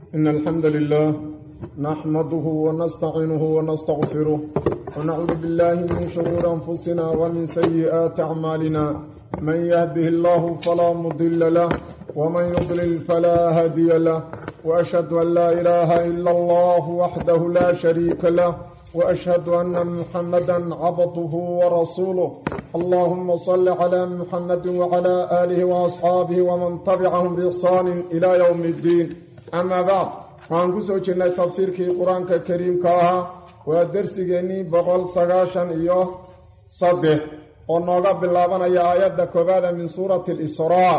إن الحمد لله نحمده ونستعينه ونستغفره ونعوذ بالله من شرور أنفسنا ومن سيئات أعمالنا من يهده الله فلا مضل له ومن يضلل فلا هادي له وأشهد أن لا إله إلا الله وحده لا شريك له وأشهد أن محمدا عبده ورسوله اللهم صل على محمد وعلى آله وأصحابه ومن تبعهم بإحسان إلى يوم الدين أما بعد waxaan ku soo jirnay tafsiirkii qur-aanka kariimka ahaa waa dersigeennii boqol sagaashan iyo saddex oo nooga bilaabanaya aayadda koobaada min suurati lisraa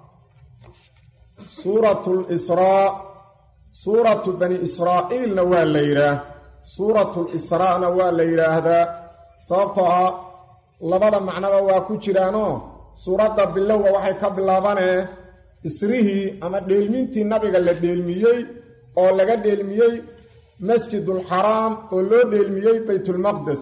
suuratu lisraa suuratu bani israa'iilna waa la yidhaah suuratu lisraana waa la yidhaahdaa sababtoo ah labada macnoba waa ku jiraanoo suuradda bilowga waxay ka bilaabanee isrihii ama dheelmintii nabiga la dheelmiyey oo laga dheelmiyey masjidulxaraam oo loo dheelmiyey baytulmaqdes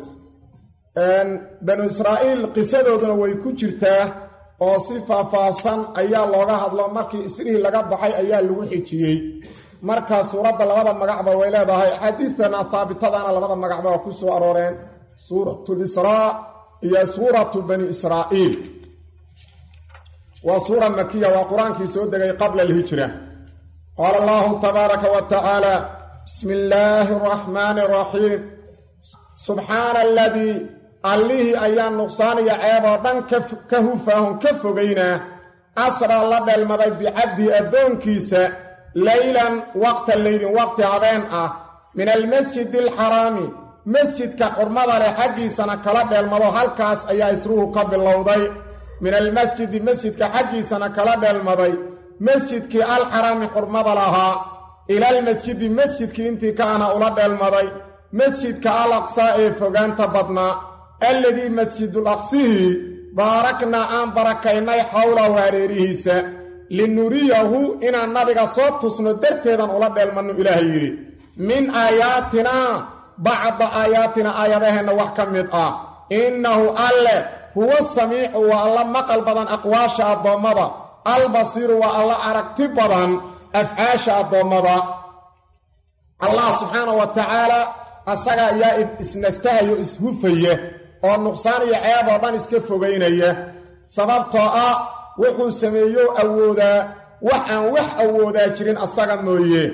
banu israa'iil qisadooduna way ku jirtaa oo si faahfaahsan ayaa looga hadlo markii isrihii laga baxay ayaa lagu xijiyey marka suuradda labada magacba way leedahay axaadiistana haabitadana labada magacba waa ku soo arooreen suuratulisraa iyo suuratu bani israa'iil waa suura makiya waa qur-aankii soo degay qabla alhijra qaala allahu tabaaraka wa tacaala bismi illaahi araxmaani araxiim subxaana aladii allihii ayaa nuqsaaniya ceeb oo dhan ka hufaahun ka fogaynaa asraa la dheelmaday bicabdii addoonkiisa leylan waqta leylin waqti habeen ah min almasjidi alxaraami masjidka xurmada leh xaggiisana kala dheelmado halkaas ayaa isruhu ka bilowday min almasjidi masjidka xaggiisana kala dheelmaday masjidkii alxaraami xurmada lahaa ilaalmasjidi masjidkii intii kaana ula dheelmaday masjidka al aqsaa ee fogaanta badnaa alladii masjidul aqsihii baaraknaa aan barakaynay xowlahu hareerihiisa linuriyahu inaan nabiga soo tusno darteedan ula dheelmanno ilaahay yidhi min aayaatinaa bacda aayaatina aayadaheenna wax ka mid ah innahu alle huwa samiicu waa alla maqal badan aqwaasha addoommada albasiiru waa alla aragti badan afcaasha addoommada allah subxaana wa tacaala asaga ayaa isnastahayo ishufaya oo nuqsaan iyo ceeb oo dhan iska fogaynaya sababtoo ah wuxuu sameeyo awoodaa wax aan wax awoodaa jirin asaga mooye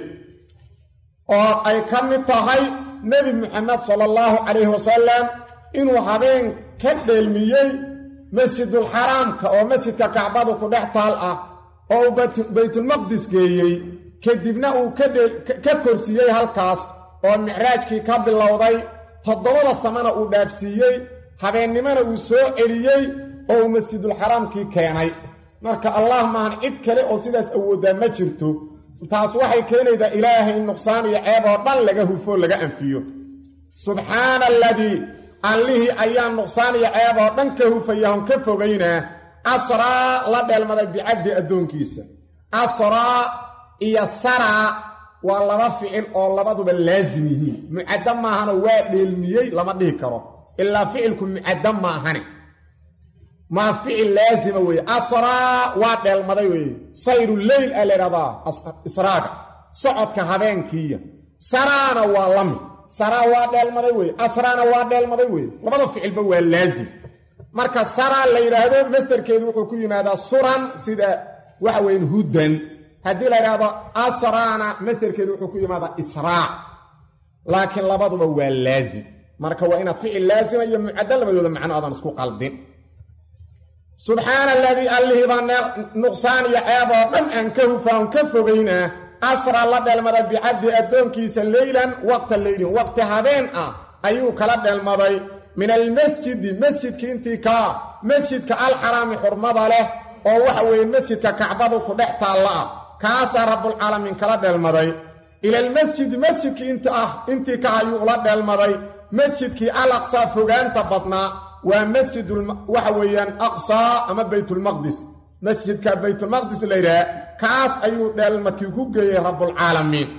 oo ay ka mid tahay nebi muxamed sala allahu calayhi wasalam inuu habeen ka dheelmiyey masjidulxaraamka oo masjidka kacbadu ku dhex taal ah oo uu baytulmaqdis geeyey kadibna uu ka korsiiyey halkaas oo micraajkii ka bilowday toddobada samana uu dhaafsiiyey habeennimona uu soo celiyey oo uu masjidulxaraamkii keenay marka allah maahan cid kale oo sidaas awooddaa ma jirto taas waxay keenaydaa ilaahay nuqsaan iyo ceeb oo dhan laga hufo laga anfiyo subxaana aladii allihii ayaa nuqsaan iyo ceeb oo dhan ka hufayahon ka fogaynaa asraa la dheelmaday bicabdi addoonkiisa asraa iyo saraa waa laba ficil oo labaduba laasim yihiin mucaddo maahano waa dheelmiyey lama dhihi karo ilaa ficilku mucaddo maahane maa ficil laasima weeye asraa waa dheelmaday weeye sayru leyl aa laydhahdaa israaga socodka habeenkiiya saraana waa lami saraa waa dheelmaday weye asraana waa dheelmaday weye labada ficilba waa laasim marka saraa la yidhaahdo masderkeedu wuxuu ku yimaadaa suran sida waxa weyn hudan haddii la yidhaahdo asraana masderkeedu wuxuu ku yimaadaa israac laakiin labaduba waa laasim marka waa inaad ficil laasima iyo mucaddo labadooda macno aadan isku qaldin subxaana aladii allihiibaa nuqsaan iyo ceeb oo dhan aan ka hufaan ka fogaynaa asra la dheelmaday bicabdi addoonkiisa leylan waqta leylin waqti habeen ah ayuu kala dheelmaday min almasjidi masjidkii intii kaa masjidka alxaraami xurmada leh oo waxa weeye masjidka kacbadu ku dhex taalla ah kaasaa rabbulcaalamiin kala dheelmaday ilalmasjidi masjidkii int ah intii ka ayuu ula dheelmaday masjidkii al aqsaa fogaanta badnaa waa masjid waxa weeyaan aqsaa ama baytulmaqdis masjidka baytulmaqdis la yidhaha kaas ayuu dheelmadkii ku geeyey rabbulcaalamiin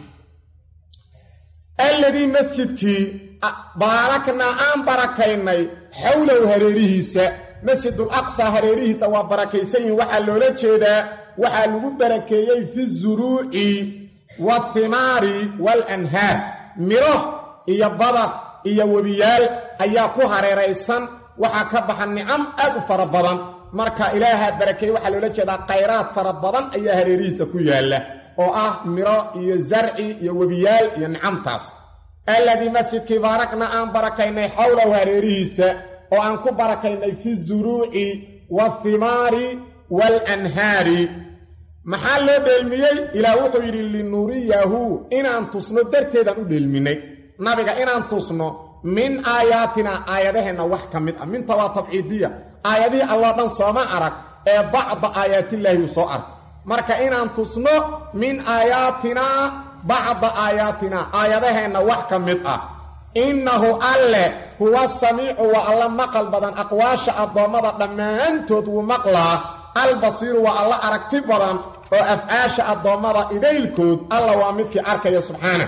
alladii masjidkii baaraknaa aan barakaynay xowlow hareerihiisa masjidul aqsaa hareerihiisa waa barakaysan yihin waxaa loola jeedaa waxaa lagu barakeeyey fi zuruuci wathimaari waalanhaar miro iyo badar iyo webiyaal ayaa ku hareeraysan waxaa ka baxa nicam aad u fara badan marka ilaaha barakeeye waxaa loola jeedaa khayraad fara badan ayaa hareerihiisa ku yaalla oo ah miro iyo zarci iyo webiyaal iyo nicamtaas alladii masjidkii baarakna aan barakaynay xowlahu hareerihiisa oo aan ku barakaynay fi zuruuci waathimaari waalanhaari maxaa loo dheelmiyey ilaah wuxuu yidhi linuriyahu inaan tusno darteedaan u dheelminay nabiga inaan tusno min aayaatina aayadaheenna wax ka mid ah minta waa tabciidiya aayadihii alloo dhan sooma arag ee bacda aayaatillaahi uu soo arko marka inaan tusno min aayaatinaa bacda aayaatina aayadaheenna wax ka mid ah innahu alle huwa samiicu waa alla maqal badan aqwaasha addoommada dhammaantood wuu maqlaa albasiiru waa alla aragti badan oo afcaasha addoommada idaylkood alla waa midkii arkaya subxaana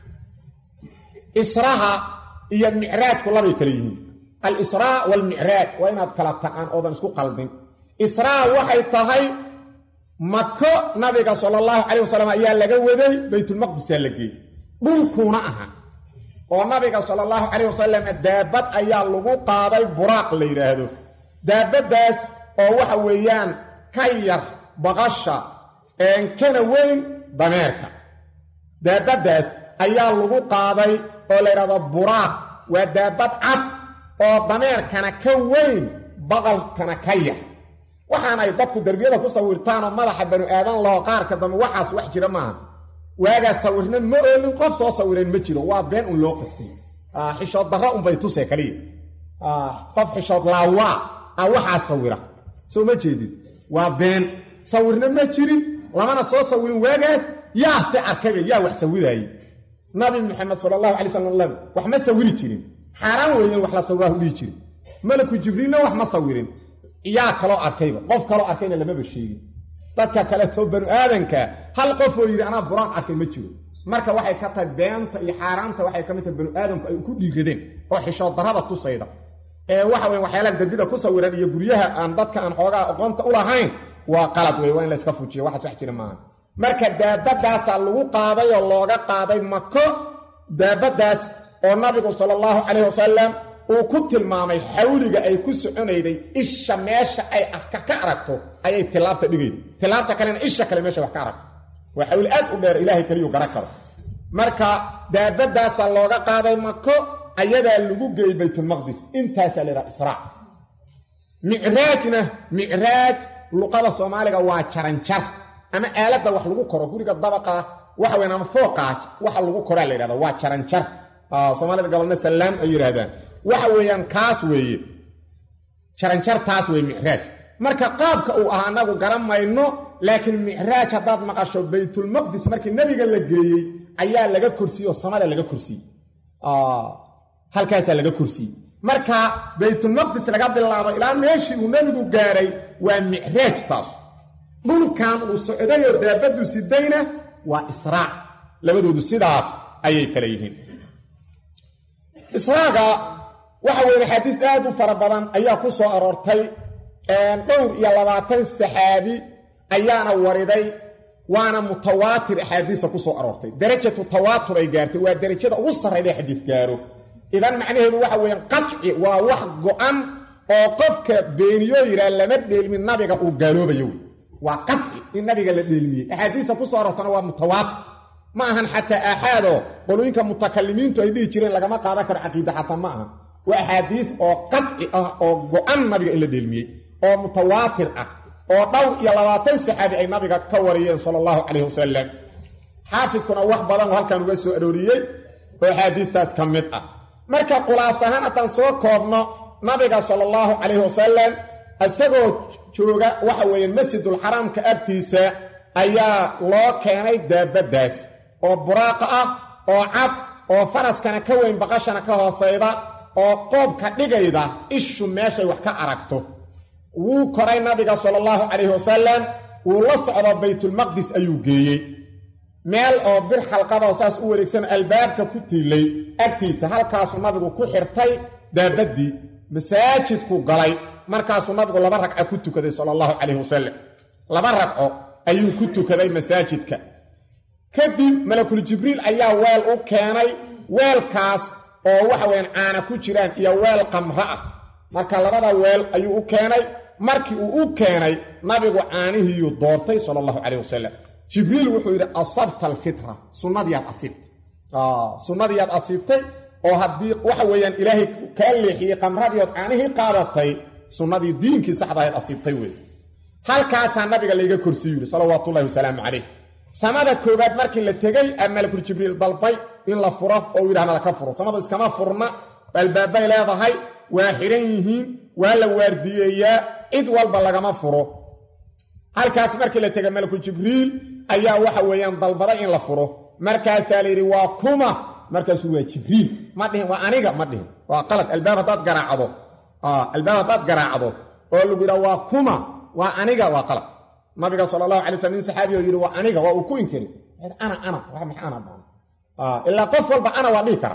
israha iyo micraajku labay kala yihiin al-israa waalmicraaj waa inaad kala taqaan oodan isku qaldin israa waxay tahay mako nabiga sala allahu calayh wasalam ayaa laga waday baytulmaqdisaa la geeyey dhulkuuna aha oo nabiga sala allahu calayh wasalam daabad ayaa lagu qaaday buraaq la yidhaahdo daabaddaas oo waxa weeyaan ka yar baqasha kana weyn dameerka daabaddaas ayaa lagu qaaday oo la yidhahdo buraaq waa daabad cad oo dameerkana ka weyn baqalkana ka yar waxaan ay dadku derbiyada ku sawirtaanoo madaxa banu aadan loo qaarka dambe waxaas wax jira maaha waagaa sawirna ma oolin qof soo sawireen ma jiro waa been un loo qaftay xishood darra unbay tusee kaliya qof xishood laawaa a waxaa sawira soo ma jeedid waa been sawirna ma jirin lamana soo sawirin waagaas yaa se arkayba yaa wax sawiraayey nabi maxamed sala allahu alay slam wax ma sawiri jirin xaaraan weeyeen wax la sawiraah u dhihi jirin malaku jibriilna wax ma sawirin yaa kaloo arkayba qof kaloo arkayna lamaba sheegin dadka kaleto banu aadanka hal qof oo yidhi anaa buraaq arkay ma jiro marka waxay ka tahay beenta iyo xaaraanta waxay ka mid tahay banu aadamku ay ku dhiiradeen oo xishood darrada tusayda ee waxa weye waxyaalaha dembida ku sawiran iyo guryaha aan dadka aan xoogaa aqoonta u lahayn waa qalad wey waa in layska fujiyo waxaas wax jira maaha marka daabadaasaa lagu qaaday oo looga qaaday mako daabaddaas oo nabigu sala allahu calayh wasalam uu ku tilmaamay xawliga ay ku soconayday isha meesha ay ka aragto ayay tilaabta dhigayda tilaabta kalena isha kale meesha wax ka aragto waa xawli aad u dheer ilaahay keliyuu gara karo marka daabadaasaa looga qaaday mako ayadaa lagu geeyey baytulmaqdis intaasaa la yidhaha israac micraajna micraaj luqada soomaaliga waa jaranjar ama aaladda wax lagu koro guriga dabaqa waxa weyn ama fooqaa waxa lagu koraa la yidhahda waa jaranjar soomaalida gobolna sallaam ay yidhahdaan waxa weeyaan kaas weeye jaranjar taas weeye micraaj marka qaabka uu ah annagu garan mayno laakiin micraaj haddaad maqasho baytulmaqdis markii nebiga la geeyey ayaa laga korsiiyey oo samada laga korsiiyey halkaasaa laga korsiiyey marka baytulmaqdis laga bilaabo ilaa meeshii uu nebigu gaaray waa micraaj taas dhulkan uu socdayoo daabaddu sidayna waa israac labadoodu sidaas ayay kala yihiin israaga waxa weeye axaadiis aad u fara badan ayaa ku soo aroortay dhowr iyo labaatan saxaabi ayaana wariday waana mutawaatir axaadiisa ku soo aroortay darajatu tawaatur ay gaartay waa derajada ugu sarrayda xadiis gaaro idan macnaheedu waxa weeyaan qaci waa wax go-an oo qofka beeniyoo yidhaah lama dheelmin nabiga uu gaaloobayo wey waa qaci in nabiga la dheelmiyey axaadiista ku soo aroortana waa mutawaatir ma ahan xataa aaxaadoo qolooyinka mutakalimiintu ay dhihi jireen lagama qaadan karo caqiida xataa ma aha waa axaadiis oo qaci ah oo go-an nabiga in la dheelmiyey oo mutawaatir ah oo dhowr iyo labaatan saxaabi ay nabiga ka wariyeen sala allahu calayh wasalam xaafidkuna wax badan oo halkan uga soo arooriyey oo axaadiistaas ka mid ah marka khulaas ahaan haddaan soo koobno nabiga sala allahu calayhi wasalam isagoo jooga waxa weeye masjidulxaraamka agtiisa ayaa loo keenay daabaddaas oo buraaqa ah oo cad oo faraskana ka weyn baqashana ka hoosayda oo qoobka dhigayda ishu meeshay wax ka aragto wuu koray nabiga sala allahu calayhi wasalam wuu la socdo baytulmaqdis ayuu geeyey meel oo bir xalqadoo saas u wareegsan albaabka ku tiilay agtiisa halkaasuu nabigu ku xirtay daabaddii masaajidku galay markaasuu nabigu laba ragco ku tukaday sala allahu calayhi wasalam laba ragco ayuu ku tukaday masaajidka kadib malakul jibriil ayaa weel u keenay weelkaas oo waxa weyaan caana ku jiraan iyo weel qamro ah marka labada weel ayuu u keenay markii uu u keenay nabigu caanihiiyuu doortay sala allahu calayh wasalam jibriil wuxuu yidhi asabta alfitra sunnadiyaad asiibtay sunnadiyaad asiibtay oo haddii waxa weeyaan ilaahay kaa leexiyey qamradii ood caanihii qaadatay sunnadii diinkii saxdahayd asiibtay wey halkaasaa nabiga layga korsiiyu yidhi salawaatullahi wasalaamu calayh samada koowaad markii la tegey aa malakul jibriil dalbay in la furo oo u yidhahna laka furo samadu iskama furna albaabay leedahay waa xidhan yihiin waa la waardiyeeyaa cid walba lagama furo halkaas markii la tegay malakul jibriil ayaa waxa weeyaan dalbaday in la furo markaasaa la yidhi waa kuma markaasuu waa jibriil ma dhihin waa aniga ma dhihin waa qalad albaab haddaad garaacdo albaab haddaad garaacdo oo lagu yidhaha waa kuma waa aniga waa qalad nabiga sala allahu alay slam nin saxaabi oo yidhi waa aniga waa uu ku inkari ana ana wax maxa ana baan ilaa qof walba ana waa dhihi kara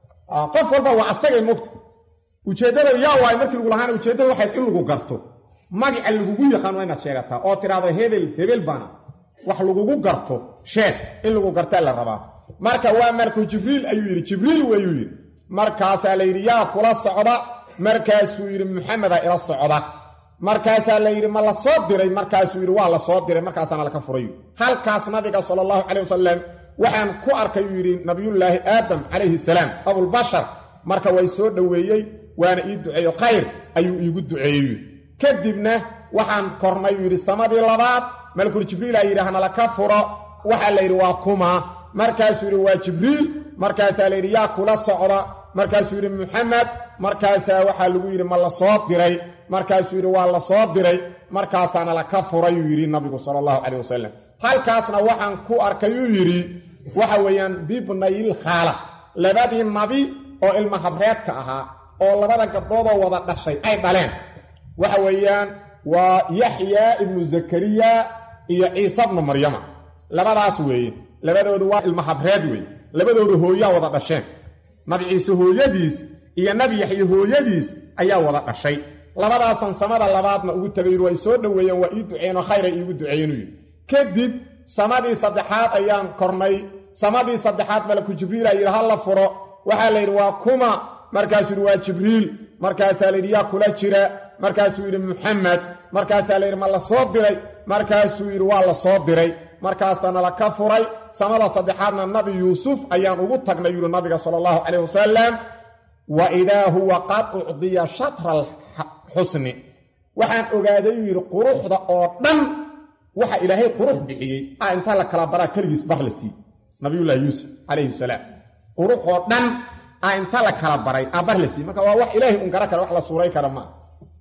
qof walba waa asagay mogta ujeeddada yaa waay markii lagu lahaana ujeeddada waxayd in lagu garto magaca lagugu yaqaan waa inaad sheegataa oo tidhaahdo hebel hebel baana wax lagugu garto sheeg in lagu gartaa la rabaa marka waa markuu jibriil ayuu yidhi jibriil wayuu yidhi markaasaa la yidhi yaa kula socda markaasuu yidhi muxameda ila socda markaasaa la yidhi ma la soo diray markaasuu yidhi waa la soo diray markaasaana laka furay halkaas nabiga sala allahu calay wasalam waxaan ku arkay uu yidhi nabiyullaahi aadam calayhi salaam abulbashar marka way soo dhoweeyey waana ii duceeyo khayr ayuu iigu duceeyey kadibna waxaan kornay uu yidhi samadii labaad malakul jibriila yidhaahna laka furo waxaa la yidhi waa kuma markaasuu yidhi waa jibriil markaasaa la yidhi yaa kula socda markaasuu yidhi muxamed markaasaa waxaa lagu yidhi ma la soo diray markaasuu yidhi waa la soo diray markaasaana laka furayuu yidhi nabigu sala allahu caleyh wasalam halkaasna waxaan ku arkay uu yidhi waxa weeyaan bibnayil khaala labadii nabi oo ilma habreedka ahaa oo labada gabdhoodoo wada dhashay ay dhaleen waxa weeyaan waa yaxyaa ibnu zakariya iyo ciise bnu maryama labadaas weeye labadoodu waa ilma habreed weeye labadooda hooyaa wada dhasheen nabi ciise hooyadiis iyo nabi yaxye hooyadiis ayaa wada dhashay labadaasan samada labaadna ugu tagay way soo dhoweeyeen waa ii duceeno khayray iigu duceeyenu yidhi kadib samadii saddexaad ayaan kornay samadii saddexaad malaku jibriila yidhi ha la furo waxaa la yidhi waa kuma markaasuu yidhi waa jibriil markaasaa layidhi yaa kula jira markaasuu yidhi muxamed markaasaa layidhi ma la soo diray markaasuu yidhi waa la soo diray markaasaana la ka furay samada saddexaadna nabi yuusuf ayaan ugu tagnay yidhi nabiga sala allahu calayh wasalam wa idaa huwa qad ucdiya shatra alxusni waxaan ogaaday uu yidhi quruxda oo dhan waxa ilaahay qurux bixiyey a intaa la kala baraa keligiis bar la siiyey nabiyullaahi yuusuf calayhi salaam qurux oo dhan a inta la kala baray a bar la siiyey marka waa wax ilaahay un gara kara wax la suuray kara maa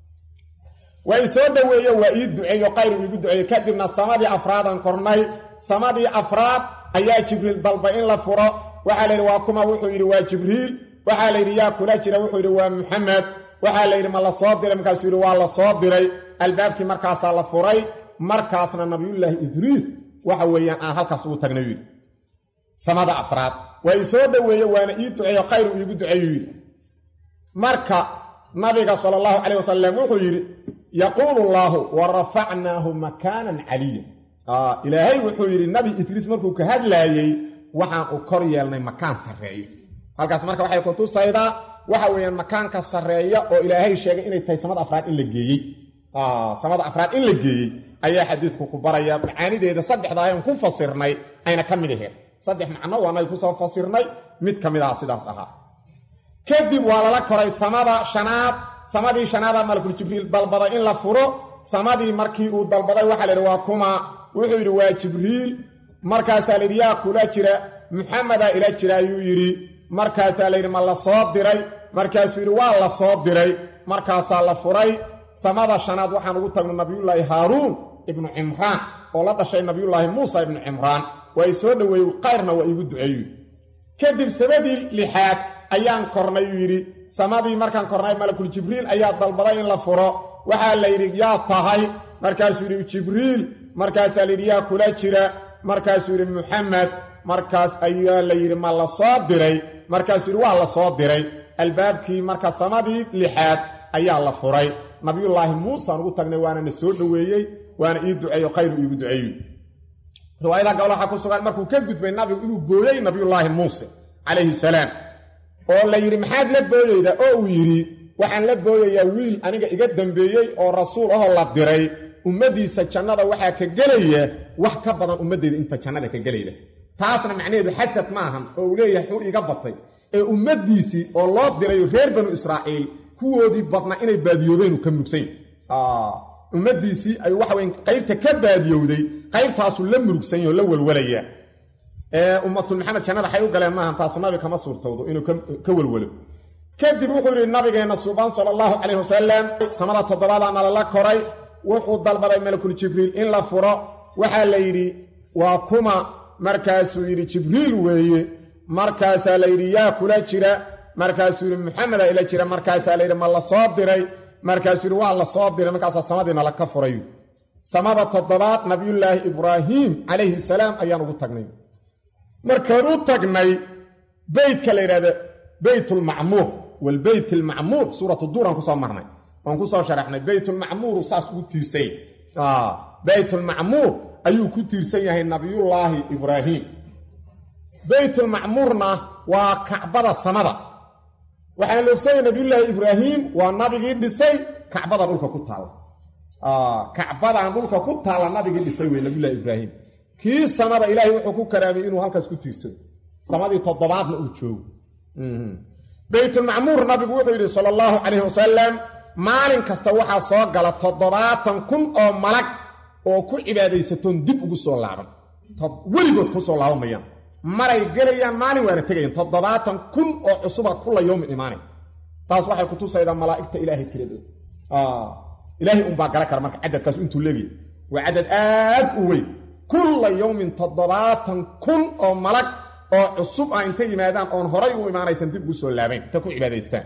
waa i soo dhoweeye waa ii duceeyo qayr iigu duceeye kadibna samadii afraadaan kornay samadii afraad ayaa jibriil dalbay in la furo waxaa la yidhi waa kuma wuxuu yidhi waa jibriil waxaa la yidhi yaa kula jira wuxuu yidhi waa muxamed waxaa la yidhi ma la soo diray markaasuu yidhi waa la soo diray albaabkii markaasaa la furay markaasna nabiyullaahi idriis waxa weeyaan aan halkaas ugu tagnay yidhi samada afraad waa ii soo dhoweeye waana ii duceeyo khayru iigu duceeyu yidhi marka nabiga sala allahu calayh wasalam wuxuu yidhi yaquulu llaahu wa rafacnaahu makaanan caliya ilaahay wuxuu yidhi nabi idriis markuu ka hadlaayey waxaan u kor yeelnay makaan sarreeyo halkaas marka waxay ku tusaydaa waxa weeyaan makaanka sarreeya oo ilaahay sheegay inay tahay samada afraad in la geeyey samada afraad in la geeyey ayaa xadiidku ku baraya macaanideeda saddexda ayaan ku fasirnay ayna ka mid aheen saddex macno waanay kusoo fasirnay mid ka mid aha sidaas ahaa kadib waa lala koray samada shanaad samadii shanaada malakul jibriil dalbaday in la furo samadii markii uu dalbaday waxaa la yidhi waa kuma wuxuu yidhi waa jibriil markaasaa layidhi yaa kula jira muxamedaa ila jira ayuu yidhi markaasaa layidhi ma la soo diray markaasuu yidhi waa la soo diray markaasaa la furay samada shanaad waxaan ugu tagno nabiyullaahi haaruun ibnu cimraan oo la dhashay nabiyullaahi muusa ibnu cimraan waa i soo dhoweeyey qayrna waa iigu duceeyu kadib sabadii lixaad ayaan kornay uu yidhi samadii markaan kornay malakul jibriil ayaa dalbaday in la furo waxaa la yidhi yaa tahay markaasuu yidhi jibriil markaasaa layidhi yaa kula jira markaasuu yidhi muxamed markaas ayaa la yidhi ma la soo diray markaasuu yidhi waa la soo diray albaabkii marka samadii lixaad ayaa la furay nabiyullaahi muusaan ugu tagnay waana na soo dhoweeyey waana ii duceeyo khayru iigu duceeyu riwaayadaha gabal waxaa ku sugan markuu ka gudbay nabigu inuu booyey nabiyullaahi muuse calayhi salaam oo la yidhi maxaad la booyeydaa oo uu yidhi waxaan la booyayaa wiil aniga iga dambeeyey oo rasuul ahoo la diray ummaddiisa jannada waxaa ka gelaya wax ka badan ummaddeeda inta jannada ka gelayda taasna macnaheedu xasad ma ahan oo uu leeyahay xuu iga batay ee ummaddiisii oo loo dirayo reer banu israa'iil kuwoodii badnaa inay baadiyoobeen ka mugsayn ummaddiisii ay waxaweyn qaybta ka baadiyowday qaybtaasuu la murugsan yaho la welwalaya ee ummatul maxamed jannada waxay u galeen maahan taasu nabi kama suurtowdo inuu ka welwalo kadib wuxuu yidhi nabigeenna suubaan sala allahu calayh wasalam samada toddobaadaana lala koray wuxuu dalbaday malakul jibriil in la furo waxaa la yidhi waa kuma markaasuu yidhi jibriil weeye markaasaa la yidhi yaa kula jira markaasuu yidhi maxameda ila jira markaasaa la yidhi ma la soo diray markaasuu yidhi waa la soo diray markaasaa samadiina laka furay samada toddobaad nabiyullaahi ibraahiim calayhi salaam ayaan ugu tagnay markaan u tagnay beytka la yidhahda beytulmacmuur walbeyt almacmuur suuratu duuraan kusoo marnay waan kusoo sharaxnay beytulmacmuuru saas ugu tiirsany beytulmacmuur ayuu ku tiirsan yahay nabiyullaahi ibraahiim beytulmacmuurna waa kacbada samada waxaana la ogsoonaya nabiyullaahi ibraahiim waa nabigii dhisay kacbada dhulka ku taalla kacbadan dhulka ku taalla nabigii dhisay wey nabiyullahi ibraahiim kii samada ilaahay wuxuu ku karaamay inuu halkaas ku tiirsado samadii toddobaadna uu joogo beytulmacmuur nabigu wuxuu yidhi sala allahu calayhi wasalam maalin kasta waxaa soo gala toddobaatan kun oo malag oo ku cibaadaysatoon dib ugu soo laaban weligood ku soo laaban mayaan maray gelayaan maalin waana tegayaan toddobaatan kun oo cusuba kulla yowmin imaanay taas waxay kutusaydaa malaa'igta ilaahay tiradooda ilaahay unbaa gala kara marka cadadkaas intuu leegaya waa cadad aad u weyn kulla yowmin toddobaatan kun oo malag oo cusub ah intay yimaadaan oon horay u imaanaysan dib ugu soo laabayn inta ku cibaadaystaan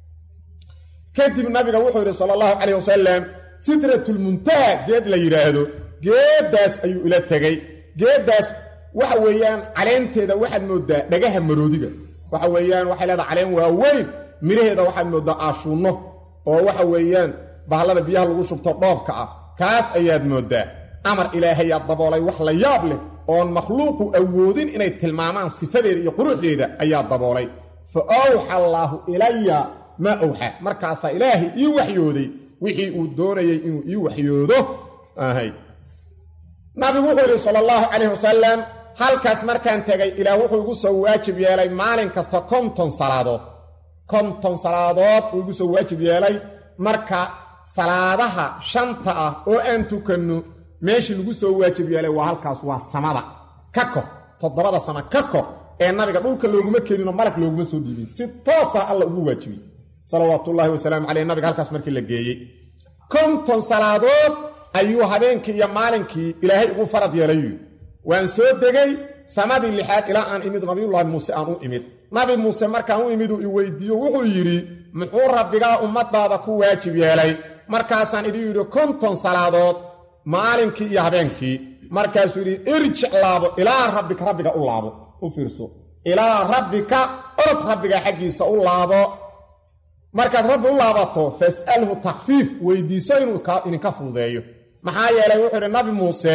kadib nabiga wuxuu yidhi sala allahu calayh wasalam sitratulmuntaha geed la yidhaahdo geeddaas ayuu ila tegey geeddaas waxa weeyaan caleenteeda waxaad mooddaa dhagaha maroodiga waxa weeyaan waxay leedaha caleen waaweyn midhaheeda waxaad mooddaa aashuunno oo waxa weeyaan bahallada biyaha lagu shubto dhoobka ah kaas ayaad mooddaa amar ilaahayaa daboolay wax la yaab leh oon makhluuqu awoodin inay tilmaamaan sifadeeda iyo quruxdeeda ayaa daboolay fa awxa allaahu ilaya maa awxa markaasaa ilaahay ii waxyooday wixii uu doonayay inuu ii waxyoodo ahay nabigu wuxuu yidhi sala allahu calayh wasalam halkaas markaan tegay ilaah wuxuu igu soo waajib yeelay maalin kasta konton salaadood konton salaadood uu igu soo waajib yeelay marka salaadaha shanta ah oo aan tukanno meeshii lagu soo waajib yeelay waa halkaas waa samada ka kor toddobada sama ka kor ee nabiga dhulka looguma keeninoo malag looguma soo dhiibin si toosa alla ugu waajibiyey salawaatullaahi wasalaamu caleyh nabiga halkaas markii la geeyey konton salaadood ayuu habeenkii iyo maalinkii ilaahay ugu farad yeelayu waan soo degay samadii lixaad ilaa aan imid nabiyullaahi muuse aan u imid nabi muuse markaan u imid uu i weydiiyo wuxuu yidhi muxuu rabbigaa ummadaada ku waajib yeelay markaasaan idhi yidhi konton salaadood maalinkii iyo habeenkii markaasuu yidhi irjic laabo ilaa rabbika rabbiga u laabo u fiirso ilaa rabbika orod rabbiga xaggiisa u laabo markaad rabbi u laabato fas'alhu takfiif weydiiso inuu idinka fududeeyo maxaa yeelay wuxuu idhi nabi muuse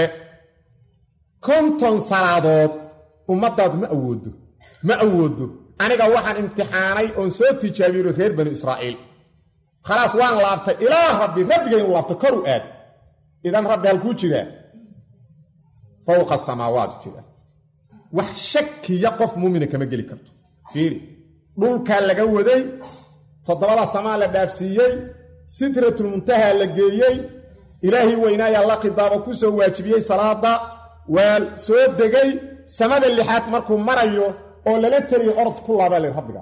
konton salaadood ummadaadu ma awoodo ma awoodo aniga waxaan imtixaanay oon soo tijaabiyo reer banu israa'iil khalaas waan laabtay ilaa rabbi rabbigaynu laabto koru aad idan rabbi halkuu jiraa fowqa samaawaat jira wax shakiya qof muumina kama geli karto fiiri dhulkaa laga waday toddobada samaa la dhaafsiiyey sitratulmuntaha la geeyey ilaahay weynaayaa la khidaabo ku soo waajibiyey salaada waa soo degay samada lixaad markuu marayo oo lala teliyo orod ku laabaa la rabbiga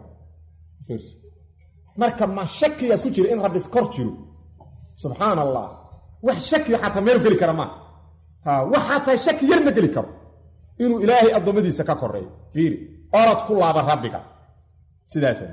marka ma shakiya ku jira in rabbi kor jiro subxaan allah wax shakiyo xataa meelu geli kara maaha wax xataa shaki yar ma geli karo inuu ilaahay addoommadiisa ka koreeyo fiiri orod ku laaba rabbiga sidaasa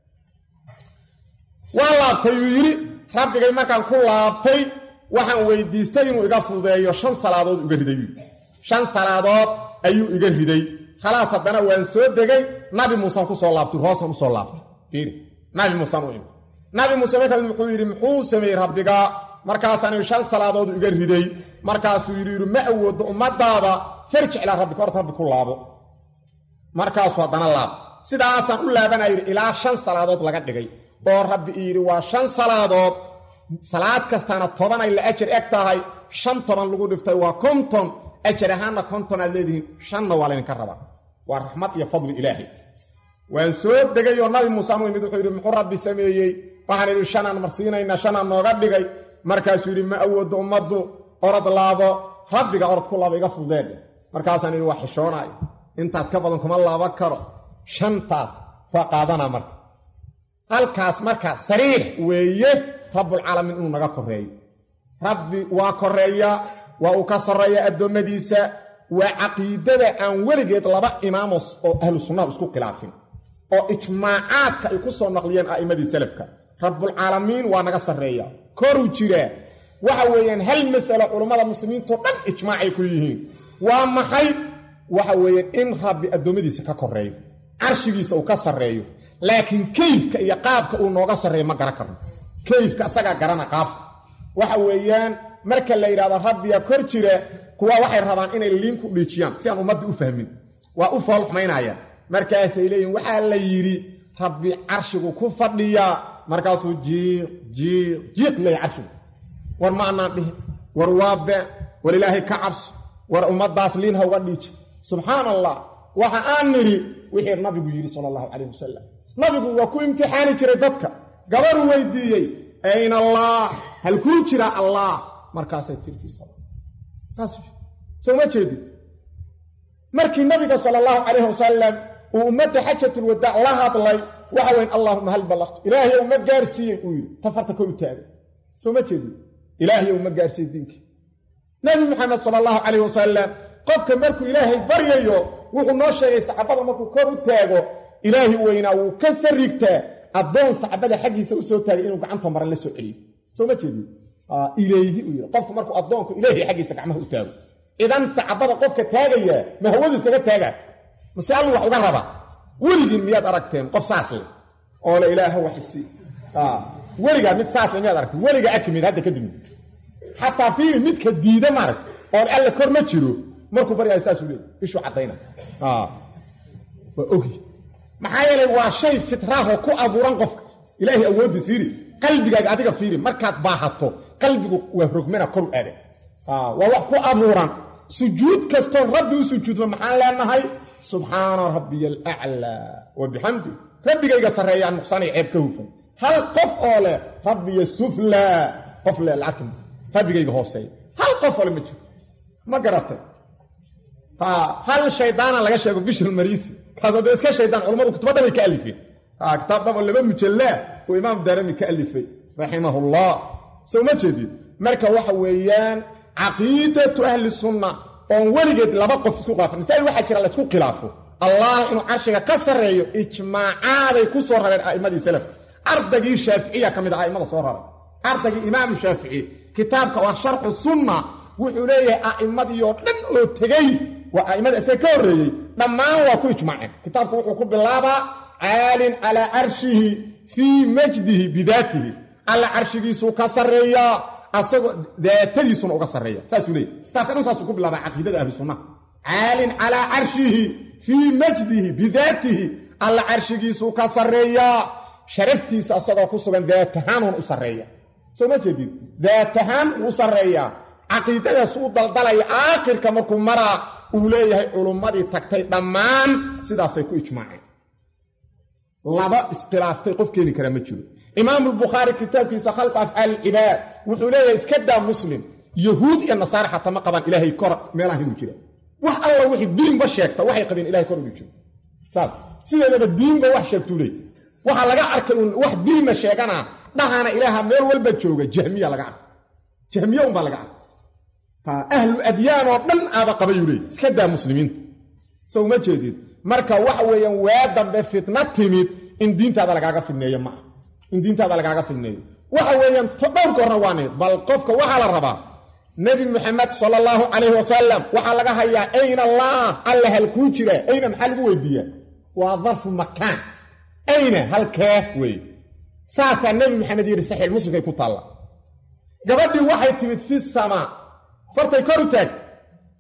waa laabtay uu yidhi rabbigay markaan ku laabtay waxaan weydiistay inuu iga fududeeyo shan salaadood iga riday shan salaadood ayuu iga riday khalaas haddana waan soo degay nabi muusan ku soo laabtay hoosan usoo laabtay fiiri nabi muusan u imi nabi muuse markaas wuxuu yidhi muxuu sameeyey rabbiga markaasaan shan salaadood iga riday markaasuu yidhi yidhi ma awoodo ummadaada farjic ilaa rabbika horta rabbi ku laabo markaasu haddana laab sidaasaan u laabanaa yidhi ilaa shan salaadood laga dhigay oo rabbi ii yidhi waa shan salaadood salaad kastaana tobanay la ajar eg tahay shan toban lagu dhiftay waa konton ajar ahaanna konton aad leedihiin shanna waa laydinka rabaa waa raxmad iyo fadli ilaahay waan soo degay oo nabi muuse mu yimid wuxuu yidhi muxuu rabbi sameeyey waxaan idhi shanaan marsiinaynaa shanaan nooga dhigay markaasuu yidhi ma awoodo ummaddu orod laabo rabbiga orod ku laabo iga fudeedhe markaasaan yidhi waa xishoonaayo intaas ka badan kuma laaban karo shantaas waa qaadanaa marka halkaas marka sariix weeye rabbulcaalamiin inuu naga koreeyo rabbi waa koreeya waa uu ka sarreeya addoommadiisa waa caqiidada aan weligeed laba imaamos oo ahlu sunnaha isku khilaafin oo ijmaacaadka ay ku soo naqliyeen a'immadii salafka rabbulcaalamiin waa naga sarreeya koruu jiraa waxa weeyaan hal masalo culummada muslimiintao dhan ijmaacay ku yihiin waa maxay waxa weeyaan in rabbi addoommadiisa ka koreeyo carshigiisa uu ka sarreeyo laakiin keyfka iyo qaabka uu nooga sarreeyo ma garan karno keyfka asagaa garana qaabka waxa weeyaan marka la yidhahdo rabbiya kor jira kuwa waxay rabaan inay liin ku dhiijiyaan si aan ummadda u fahmin waa u foolxumaynayaan markaasay leeyihin waxaa la yidhi rabbi carshigu ku fadhiyaa markaasuu jiiq jiiq jiiq leeya carshigu war ma annaan dhihin war waa been war ilaahay ka cabso war ummaddaas liin ha uga dhiiji subxaan allah waxa aan nidhi wixii nabigu yidhi sala allahu calayh wasalam nabigu waa ku imtixaani jiray dadka gabaruu weydiiyey ayna allah halkuu jiraa allah markaasay tiri fii sala saas sowma jeedin markii nabiga sala allahu calayh wasalam uu ummadda xajatulwadaac la hadlay waxa weyn allaahuma hal ballaqtu ilaahayow ma gaarsiiyey uu yidhi tafarta kor u taagay soo ma jeedin ilaahayow ma gaarsiiyey diinkii nabi maxamed sala allahu calayh wasalam qofka markuu ilaahay baryayo wuxuu noo sheegay saxaabada markuu kor u taago ilaahi weynaa wuu ka sarrigtaa addoon saxaabada xaggiisa u soo taagay inuu gacanta maran la soo celiyo soo ma jeedin ilayhi uu yidhi qofku markuu addoonku ilaahay xaggiisa gacmaha u taago idan saxaabada qofka taagayaa ma hawadu iskaga taagaa mase allu wax uga raba weligiin miyaad aragteen qof saas leh oo le ilaaha waxisi weligaa mid saas le miyaad aragteen weliga akimid hadda kadib xataa fiiri midka diida maarag oon alle kor ma jiro markuu baryahay saasuu leey ishuu caddayna waa ogi maxaa yeelay waa shay fitraahoo ku abuuran qofka ilaahay awooddiis fiiri qalbigaaga adiga fiiri markaad baahato qalbigu waa rogmana koru aada waa wax ku abuuran sujuud kastoo rabbi u sujuudno maxaan leenahay subxaana rabbiya alaclaa wa bixamdi rabbigayga sarreeyaan nuqsaanay ceeb ka hufan hal qof oo leh rabbiya suflaa qof leh lacagta rabbigayga hooseeya hal qof oo le ma jiro ma garatay hal shaydaana laga sheego bishir mariisi kaasoo dee iska shaydaan culammadu kutubaddan bay ka alifeen kitaab dhabo laba mujallaa uu imaam daarami ka alifay raximahullah soo ma jeedid marka waxa weeyaan caqiidatu ahli sunna oon weligeed laba qof isku khilaafan masaa'il waxaa jira laysku khilaafo allah inuu carshiga ka sarreeyo ijmaacaaday ku soo rareen a'immadii salafka ardagii shaaficiya ka mid ah a'immada soo raray ardagii imaamu shaafici kitaabka waa sharxu sunna wuxuu leeyahay a'immadii oo dhan oo tegey waa a'immada isaga ka horreeyey dhammaan waa ku ijmaaceen kitaabku wuxuu ku bilaabaa caalin calaa carshihi fii majdihi bidaatihi alla carshigiisuu ka sarreeyaa asagoo daatadiisuna uga sarreeya saasuu leeyay kitaabka dhan saasuu ku bilaabaa caqiidada ahlu sunnaha caalin calaa carshihi fii majdihi bidaatihi alla carshigiisuu ka sarreeyaa sharaftiisa asagoo ku sugan daatahaanun u sarreeya soo ma jeedid daatahaan wuu sarreeyaa caqiidadaas u daldalaya aakhirka markuu maraa uu leeyahay culummadii tagtay dhammaan sidaasay ku ijmaaceen laba iskhilaaftay qof keeni karaa ma jiro imaamu lbukhaari kitaabkiisa khalqa afcaal ilcibaad wuxuu leeyahay iska daa muslim yahuud iyo nasaare xataa ma qabaan ilaahay kor meelaha inuu jira wax alla wixii diinba sheegta waxay qabeen ilahay kor inuu jiro saas sideedaba diinba wax sheegtuu leey waxaa laga arkay un wax diinna sheeganaa dhahana ilaaha meel walba jooga jahmiya laga arkay jahmiye unbaa laga arkay ahlu adyaan oo dhan aaba qabayuu leey iska daa muslimiinta sow ma jeedid marka waxa weeyaan waa dambe fitna timid in diintaada lagaaga fidneeyo maaha in diintaada lagaaga fidneeyo waxa weeyaan dhowrka horna waa nimid bal qofka waxaa la rabaa nebi muxamed sala allahu calayhi wasalam waxaa laga hayaa ayna allah alla halkuu jira ayna maxaa lagu weydiiyaa waa darfu makaan ayna halkee wey saasaa nebi maxamed yidhi saxiix muslimkay ku taalla gabadhii waxay timid fi samaa fartay kor u taagtay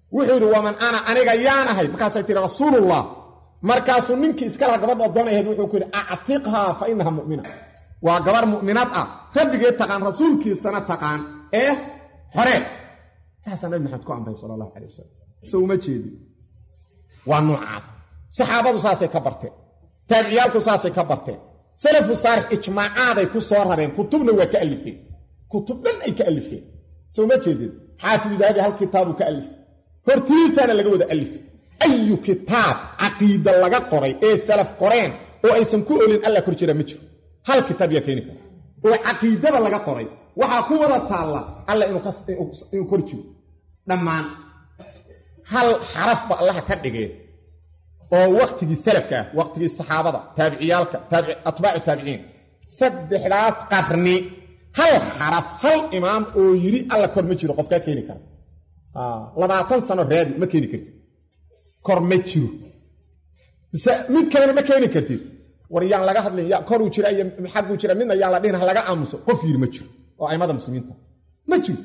wuxuu yidhi waman ana aniga yaan ahay markaasay tihi rasuulullah markaasuu ninkii iska laha gabadha addoon ahayd wuxuu ku yidhi actiqhaa fa inaha mu'mina waa gabar mu'minad ah rabbigeed taqaan rasuulkiisana taqaan ee horee saasaa nabi maxamed ku amray sala allahu calay wasalam so uma jeedi waa noocaas saxaabadu saasay ka barteen taabiciyaalku saasay ka barteen salafu saalix ijmaacaaday ku soo rareen kutubna waa ka alifeen kutub dhan ay ka alifeen soo ma jeedin xaafidu dahabi hal kitaabuu ka alifay hortiisaana laga wada alifay ayu kitaab caqiida laga qoray ee salaf qoreen oo aysan ku olin alla kor jira ma jiro hal kitaab yaa keeni kara oo caqiidada laga qoray waxaa ku wada taalla alla inuu kor jiro dhammaan hal xarafba allaha ka dhigee oo wakhtigii salafka ah wakhtigii saxaabada taabiciyaalka atbaacu taabiciin saddexdaas qarni hal xaraf hal imaam oo yidhi alla kor ma jiro qofkaa keeni kara labaatan sano raadi ma keeni kartid kor ma jiro mise mid kalena ma keeni kartid war yaan laga hadlin ya koruu jira iyo xagguu jira midna yaan la dhihin ha laga aamuso qof yidhi ma jiro oo aimada muslimiinta ma jiro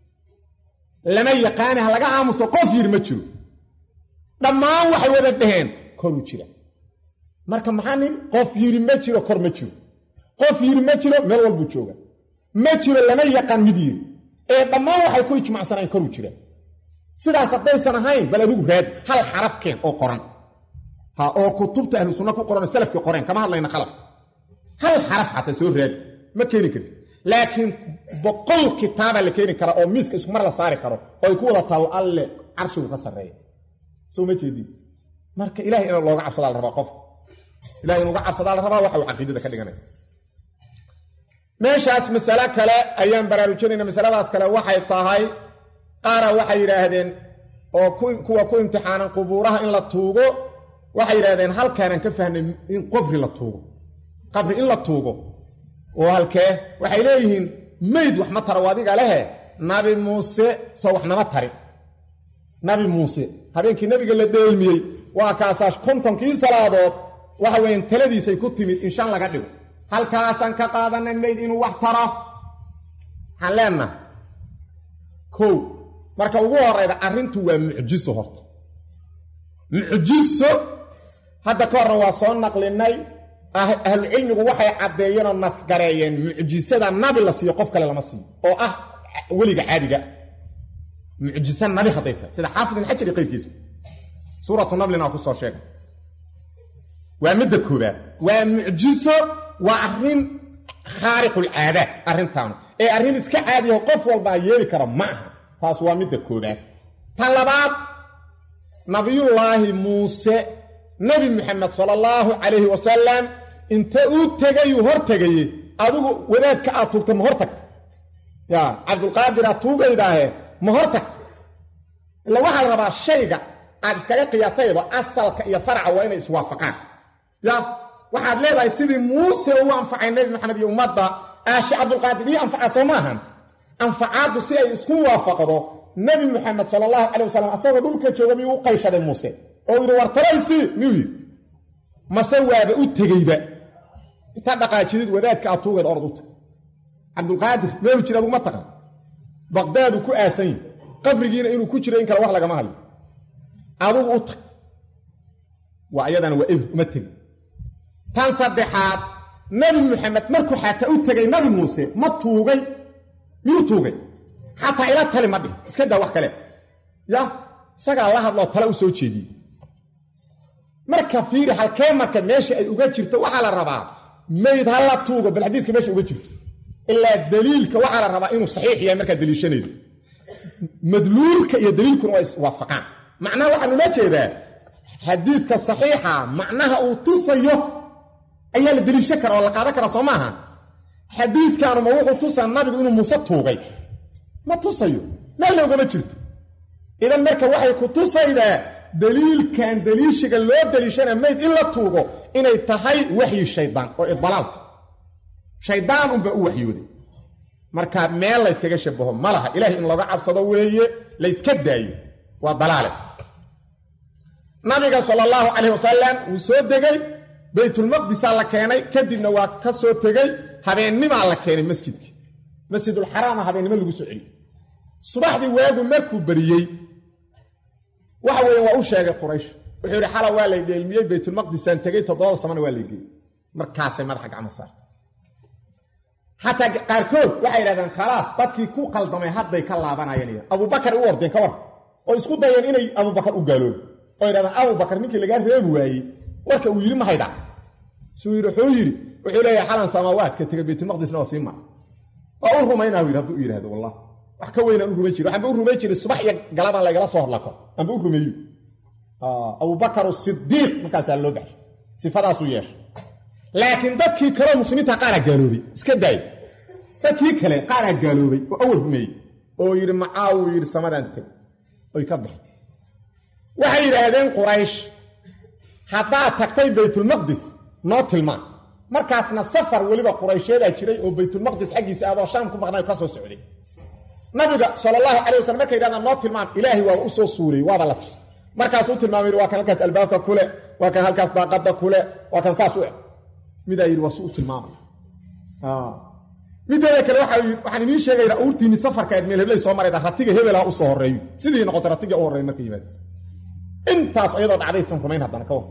lama yaqaani ha laga aamuso qof yidhi ma jiro dhammaan waxay wada dhaheen koruu jira marka maxaa nin qof yidhi ma jiro kor ma jiro qof yidhi ma jiro meel walbuu jooga ma jiro lama yaqaan mid yidhi ee dhammaan waxay ku ijmacsanayn koruu jira sidaas haddaysan ahayn bal adigu raadi hal xaraf keen oo qoran ha oo kutubta ahlu sunna ku qoran oo salafkii qoreen kama hadlayna khalafka hal xaraf xataa soo raadi ma keeni kartid laakiin boqol kitaabaa la keeni karaa oo miiska isku mar la saari karo oo ay ku wada taallo alle carshigu ka sarreeya soo ma jeedin marka ilahay in looga cabsadaa la rabaa qofka ilahay in uga cabsadaa la rabaa waxa uu caqiidada ka dhiganaya meeshaas masale kale ayaan baraarujinayna masaladaas kale waxay tahay qaara waxay yidhaahdeen oo kuwa ku imtixaanan qubuuraha in la tuugo waxay yidhahdeen halkaanaan ka fahnay in qabri la tuugo qabri in la tuugo oo halkee waxay leeyihiin mayd wax ma tara adiga lehe nabi muuse soo wax nama tarin nabi muuse habeenkii nabiga la dheelmiyey waa kaasaa kontonkii salaadood waxa weeyaan taladiisay ku timid in shan laga dhigo halkaasaan ka qaadanay mayd inuu wax taro waxaan leenaha kow marka ugu horayda arrintu waa mucjiso horta mucjiso hadda ka horna waa soo naqlinay ahlucilmigu waxay caddeeyeen oo nasgareeyeen mucjisada nabi la siiyo qof kale lama siiyo oo ah weliga caadiga mucjiso nabi hadday tahay sida xaafid ibn xajar iyo qayrkiisa suuratu nablina waa ku soo sheegay waa midda koobaad waa mucjiso waa arrin khaariqulcaadaad arrintaanu ee arrin iska caadiyaho qof walbaa yeeli kara ma aha taas waa midda koobaad ta labaad nabiyullaahi muuse nebi maxamed sala allahu calayhi wasalam inta uu tegayuu hor tegaye adigu wadaadka aad tuugta ma hor tagta yaa cabdulqaadir aad tuugaydaahe ma hor tagto ila waxaa la rabaa shayga aad iskaga qiyaasaydo asalka iyo faraca waa inay iswaafaqaan ya waxaad leedahay sidii muuse uu anfacay nebi maxamed iyo ummadda aashe cabdulqaadir ii anfacaa soo maahan anfacaaddu si ay isku waafaqdo nebi maxamed sala allahu calay wasalam asagoo dhulka jooga miyuu u qayshaday muuse oo yidhi war taraysi miyuu yidhi mase waaba u tegeyba intaa dhaqaajidid wadaadka aad tuugeed orod u tag cabdulqaadir meelu jira aduguma taqan baqdaadu ku aasan yihi qabrigiina inuu ku jiro in kale wax lagama hadlo adugu u tag waa ayadana waa ebr uma tegi tan saddexaad nabi maxamed markuu xataa u tegay nabi muuse ma tuugay miyuu tuugay xataa ila tali ma dhih iska daa wax kale ya isagaa la hadloo tale u soo jeediyey marka fiiri halkee marka meesha ay uga jirto waxaa la rabaa mayd ha la tuugo bal xadiiska meesha uga jirto ilaa daliilka waxaa la rabaa inuu saxiix yahay markaa daliishanaydo madluulka iyo daliilkuna waa iswaafaqaan macnaha waxaan ula jeedaa xadiidka saxiixa macnaha uu tusayo ayaa la daliishan kara oo la qaadan kara soo maaha xadiidkanuma wuxuu tusaa nabigu inuu muuse tuugay ma tusayo meel loogama jirto idan marka waxay ku tusaydaa daliilkan daliishiga loo daliishana mayd in la tuugo inay tahay waxyi shaydaan oo idbalaalka shaydaan unbaa u waxyooday marka meel layskaga shabaho ma laha ilaahay in looga cabsado weeye layska daayo waa dalaale nabiga sala allahu calayh wasalam wuu soo degay baytulmaqdisaa la keenay kadibna waa ka soo tegey habeennimaa la keenay masjidka masjidulxaraama habeennimo lagu soo celiyey subaxdii waagu markuu beriyey waxa weeye waa u sheegay quraysh wuxuu yidhi xala waa lay dheelmiyey baytulmaqdisaan tegey toddobada samana waa lay geeyey markaasay madaxa gacmo saartay xataa qaarkood waxay yidhahdeen khalaas dadkii ku qaldamay hadday ka laabanayeen abubakar u ordeen ka war oo isku dayeen inay abubakar u gaaloobo oo yidhahdeen abubakar ninkii lagaa reebi waayey warka uu yidhi ma haydha suu yidhi wuxuu yidhi wuxuu leeyahay xalan samaawaadka tegay baytulmaqdisna waa sii mara waa u rumaynaa yidhi hadduu yidhahdo wallah wax ka weynaan u rumay jiri waxaanba u rumay jiray subax iyo galabaan laygala soo horlako aanba u rumeeyo abubakar sidiiq markaasaa loo baxshay sifadaasuu yeeshay laakiin dadkii kaleo muslimiinta qaaraa gaaloobay iska daay dadkii kale qaaraa gaaloobay oo awal rumeeyey oo yidhi macaawuu yidhi samadaan teg oy ka baxeen waxay yidhaahdeen quraysh haddaad tagtay baytulmaqdis noo tilmaan markaasna safar weliba quraysheedaa jiray oo baytulmaqdis xaggiisa aadoo shaam ku maqnay ka soo socday nabiga sal allahu calay wasalam markay yidhahdaan noo tilmaam ilaahay waa u soo suurayey waaba la tus markaasuu tilmaamay yidhi waa kan halkaas albaabka kule waa kan halkaas daaqadda kule waa kan saas u eg midaa yidhi waa su u tilmaamay mideeda kale waxaan idiin sheegaynaa uurtiinni safarkaed meel heblay soo marayda ratiga hebelaha u soo horreeyo sidii noqotay ratiga u horreey marka yimaada intaas iyadoo dhacdaysan rumayn haddana ka war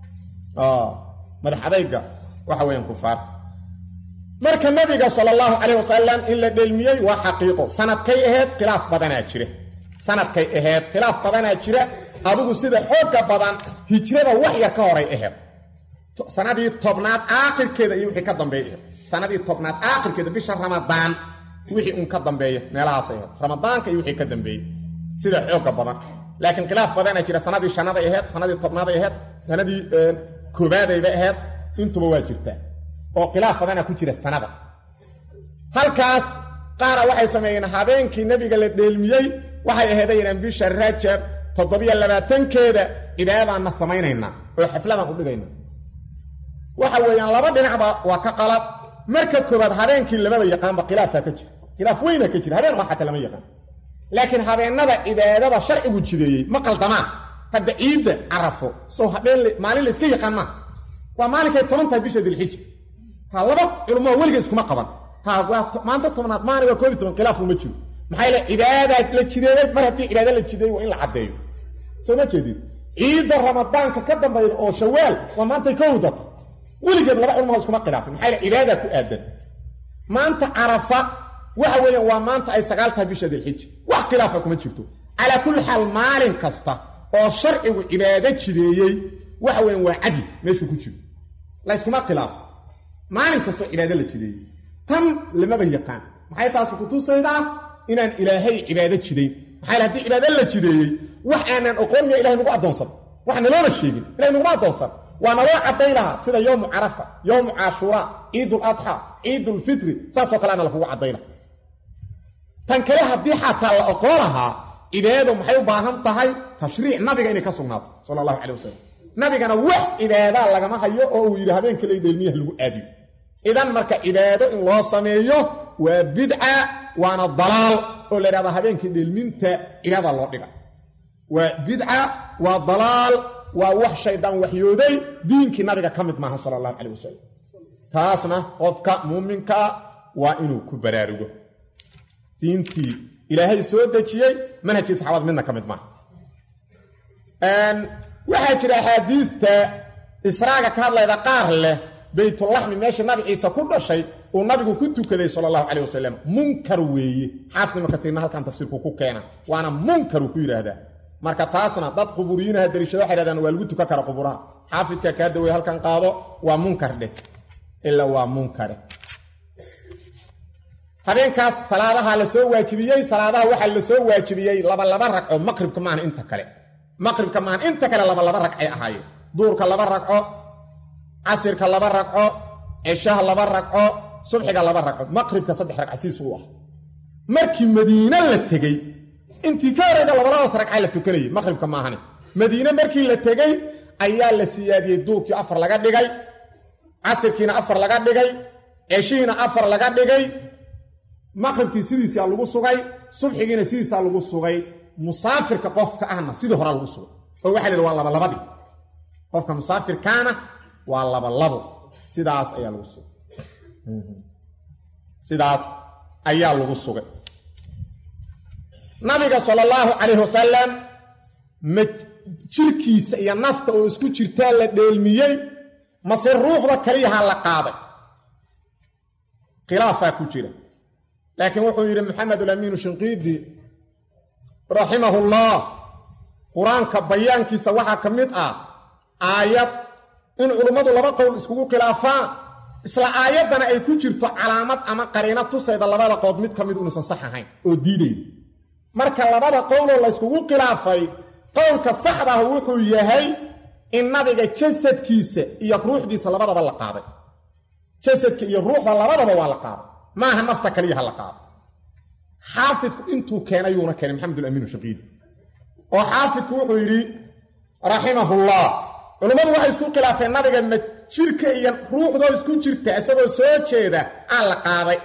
madax adayga waxa weeyaan kufaarta marka nabiga sala allahu calayh wasalam in la dheelmiyey waa xaqiiqo sanadkay ahayd khilaaf badanaa jira sanadkay ahayd khilaaf badanaa jira adigu sida xoogga badan hijrada wax yar ka horay ahayd sanadii tobnaad aakhirkeeda iyo wixii ka dambeeya ahayd sanadii tobnaad aakhirkeeda bisha ramadaan wixii un ka dambeeya meelahaas ahayd ramadaanka iyo wixii ka dambeeyey sida xoogga badan laakiin khilaaf badanaa jira sanadii shanaday ahayd sanadii tobnaaday ahayd sanadii koobaadayba ahayd intuba waa jirtaa oo khilaaf badana ku jira sanada halkaas qaara waxay sameeyeen habeenkii nebiga la dheelmiyey waxay aheedaynaan bisha rajab toddobiyo labaatankeeda cibaadadaanna samaynaynaa oo xafladaan u dhigayna waxa weeyaan laba dhinacba waa ka qalad marka koobaad habeenkii lamaba yaqaanba khilaafaa ka jira khilaaf weyna ka jira habeen waa xataa lama yaqaan laakiin habeennada cibaadada sharcigu jideeyey ma qaldamaan hadda ciidda carafo sow habeen maalin la iska yaqaan maaha waa maalinkay toban tahay bisha dilxija ha laba culummoo weliga iskuma qaban ha waa maanta tobnaad maani waa koob iyo toban khilaaf uma jiro maxaa yaele cibaadaa la jideeyey mar haddii cibaada la jideeyey waa in la caddeeyo soo ma jeedid ciidda ramadaanka ka dambayda oo shawaal waa maantay ka howdata weligeed laba culummoo iskuma khilaafin maxaa yaele cibaadaa ku aadan maanta carafa waxa weeyaan waa maanta ay sagaal tahay bisha dilxija wax khilaafa kuma jirto calaa kulli xaal maalin kasta oo sharcigu cibaado jideeyey waxa weyan waa cadli meeshuu ku jiro layskuma khilaafo maalin kastoo cibaado la jideeyey tan lamaba yaqaan maxay taasi kutusaydaa inaan ilaahay cibaado jidayn maxaa haddii cibaado la jideeyey wax aanaan oqoon miya ilahay nagu addoonsan wax naloona sheegin ilahay naguma addoonsan waa naloo cadday lahaa sida yowmu carafa yowmu caashuuraa ciidul adxa ciidulfitri saasoo kale ana lakugu caddayna tan kale haddii xataa la oqoo lahaa cibaadadu maxay u baahan tahay tashriic nabiga inay ka sugnaato sala allahu calay wasalam nabigana wax cibaadaa lagama hayo oo uu yidhi habeenka lay dheelmiyaha lagu aadiyo idan marka cibaado in loo sameeyo waa bidca waana dalaal oo la yidhahda habeenkii dheelminta cibaada loo dhiga waa bidca waa dalaal waa wax shaydaan waxyooday diinkii nabiga ka mid maaha sala allahu calay wasalam taasna qofka muuminkaa waa inuu ku baraarugo diintii ilaahay soo dejiyey manhajkii saxaabada midna ka mid maaha waxaa jira axaadiidta israaga ka hadlayda qaar leh baytulaxmi meesha nabi ciise ku dhashay uu nabigu ku tukaday sala allahu calay wasalam munkar weeye xaafid ibnu katiirna halkan tafsiirku ku keena waana munkaruu ku yidhaahdaa marka taasna dad quburiyiinaha dariishada waxay hahdaan waa lagu tukan kara quburaha xaafidka kaa dawey halkan qaado waa munkar dheh ilaa waa munkare habeenkaas salaadaha la soo waajibiyey salaadaha waxaa la soo waajibiyey labalaba ragco maqribka maahan inta kale maqribka maahan inta kale labalaba ragcay ahaayeen duurka laba ragco casirka laba ragco ceshaha laba ragco subxiga laba ragco maqribka saddex ragca siisu u ah markii madiine la tegey intii ka horeyda labaladaas ragca la tukanayay maqribka maahane madiine markii la tegey ayaa la siyaadiyey duurkii afar laga dhigay casirkiina afar laga dhigay ceshihiina afar laga dhigay maqribkii sidiisaa lagu sugay subxigiina sidiisaa lagu sugay musaafirka qofka ahna sidii horaa lagu sugay oo waxa la yidhi waa labalabadii qofka musaafirkaana waa labalabo sidaas ayaa lagu sugay sidaas ayaa lagu sugay nabiga sala allahu calayhi wasalam ma jirkiisa iyo nafta oo isku jirtaa la dheelmiyey mase ruuxda kaliyaha la qaaday khilaafaa ku jira laakiin wuxuu yidhi maxamedulamiinu shinqiidi raximahullah qur-aanka bayaankiisa waxaa ka mid ah aayad in culummadu laba qowl iskugu khilaafaan isla aayaddana ay ku jirto calaamad ama qariino tusayda labada qood mid ka mid inuusan sax ahayn oo diiday marka labada qowloo layskugu khilaafay qowlka saxdaah wuxuu yahay in nabiga jasadkiisa iyo ruuxdiisa labadaba la qaaday jasadka iyo ruuxda labadaba waa la qaaday maaha nafta kaliyaha la qaaday xaafidku intuu keenayuuna keenay maxamedulamiinu shaqiidi oo xaafidku wuxuu yidhi raximahullah culummadu waxay isku khilaafeen nabiga ma jirka iyo ruuxdoo isku jirta isagoo soo jeeda aan la qaaday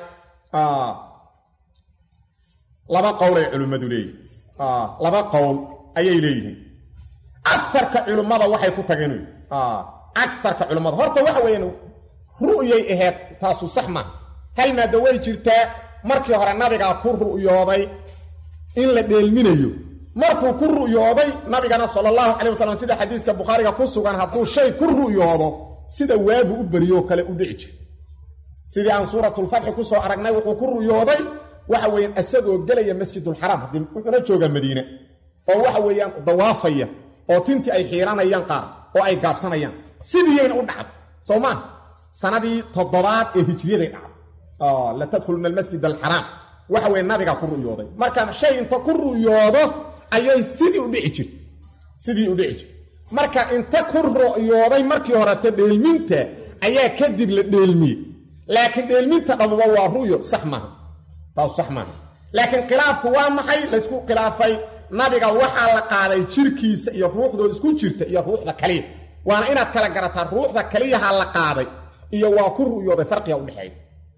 laba qowlay culimmadu leeyihin laba qowl ayay leeyihiin agarka culimmada waxay ku tageen agarka culimmada horta waxa weeyaan ru'yay ahayd taasu sax maaha hal maada way jirtaa markii hore nabigaa ku ru'yooday in la dheelminayo markuu ku ru'yooday nabigana sala allahu calay wasalam sida xadiiska bukhaariga ku sugan hadduu shay ku ru'yoodo sida waagu u beriyoo kale u dhici jira sidii aan suuratulfatxi ku soo aragnay wuxuu ku ru'yooday waxa weeyaan isagoo gelaya masjidulxaraam haddii wuxuuna joogaa madiine oo waxa weeyaan dawaafaya oo tintii ay xiiranayaan qaar oo ay gaabsanayaan sidiiyayna u dhacdo soo maa sanadii toddobaad ee hijriyaday dhacdo la tadkhuluna almasjid alxaraam waxa weye nabigaa ku ru'yooday marka shay inta ku ru'yoodo ayay sidii u dhici jirta sidii u dhici jirta marka inta ku ru'yooday markii horete dheelminta ayaa kadib la dheelmiyey laakiin dheelminta dhammuba waa ru'yo sax maaha taasu sax maaha laakiin khilaafku waa maxay laysku khilaafay nabiga waxaa la qaaday jirkiisa iyo ruuxdoo isku jirta iyo ruuxda kaliya waana inaad kala garataa ruuxda kaliyaha la qaaday iyo waa ku ru'yooday farqiga udhexeeya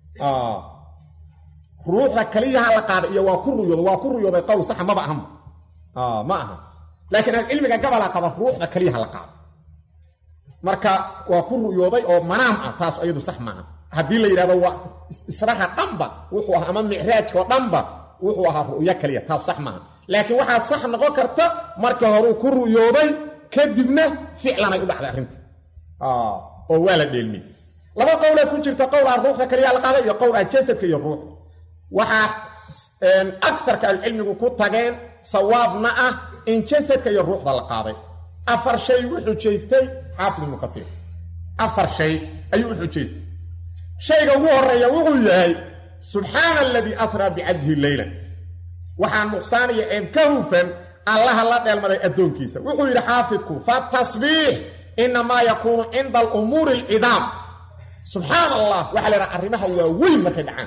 ruuxda kaliyaha la qaaday iyo waa ku ru'yooday waa ku ru'yooday qowl saxa maba ahanba ma aha laakiin ahlucilmiga gabalaa qaba ruuxda kaliyaha la qaaday marka waa ku ru'yooday oo manaam ah taas iyadu sax maaha haddii la yidhahdo waa israha dhanba wuxuu ahaa ama micraajkao dhanba wuxuu ahaa ru'yo kaliya taas sax maaha laakiin waxaa sax noqon karta marka horuu ku ru'yooday kadibna ficlanay u dhacday arrinta oo waa la dheelmiyey laba qowlaa ku jirta qowl ah ruuxda kaliyaa la qaaday iyo qowl ah jasadka iyo ruuxda waxaa agarka ahlucilmigu ku tageen sawaabna ah in jasadka iyo ruuxda la qaaday afar shay u xujaystay xaafid ibnu kaiir afar shay ayuu u xujaystay shayga ugu horeeya wuxuu yahay subxaana aladii asraa bicabdihi leyla waxaa nuqsaanaya ceeb ka hufan allaha la dheelmaday addoonkiisa wuxuu yidhi xaafidku fatasbiix inamaa yakuunu cinda alumuuri alcidaam subxaan allah waxaa la yidhaha arrimaha waa weyn markay dhacaan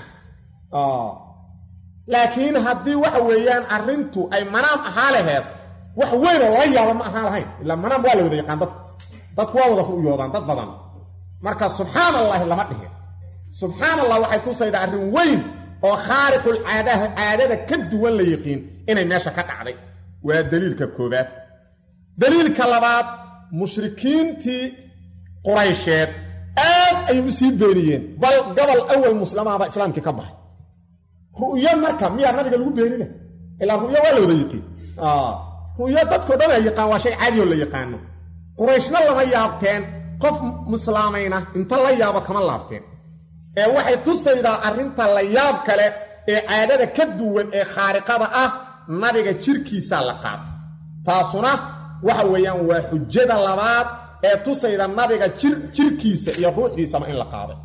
laakiin haddii waxa weeyaan arrintu ay manaam ahaa laheed wax weyn oo lala yaaba ma ahaan lahayn ilaa manaam waa la wada yaqaan dadku dadku waa wada ru'yoodaan dad badan marka subxaan allahi lama dhihin subxaan allah waxay tusaydaa arrin weyn oo khaariqul caadaha caadada ka duwan la yiqiin inay meesha ka dhacday waa daliilka koobaad daliilka labaad mushrikiintii quraysheed aad ayay u sii beeniyeen bal gobol awal muslamaaba islaamkii ka baxay ru'yo marka miyaa nabiga lagu beenina ilaa ru'yo waa la wada yiqiin ru'yo dadkao dhan a yaqaan waa shay caadi oo la yaqaano qurayshna lama yaabteen qof muslaamayna inta la yaabo kama laabteen ee waxay tusaydaa arrinta la yaab kale ee caadada ka duwan ee khaariqada ah nabiga jirkiisaa la qaada taasuna waxa weeyaan waa xujada labaad ee tusayda nabiga jirkiisa iyo ruuxdiisaba in la qaaday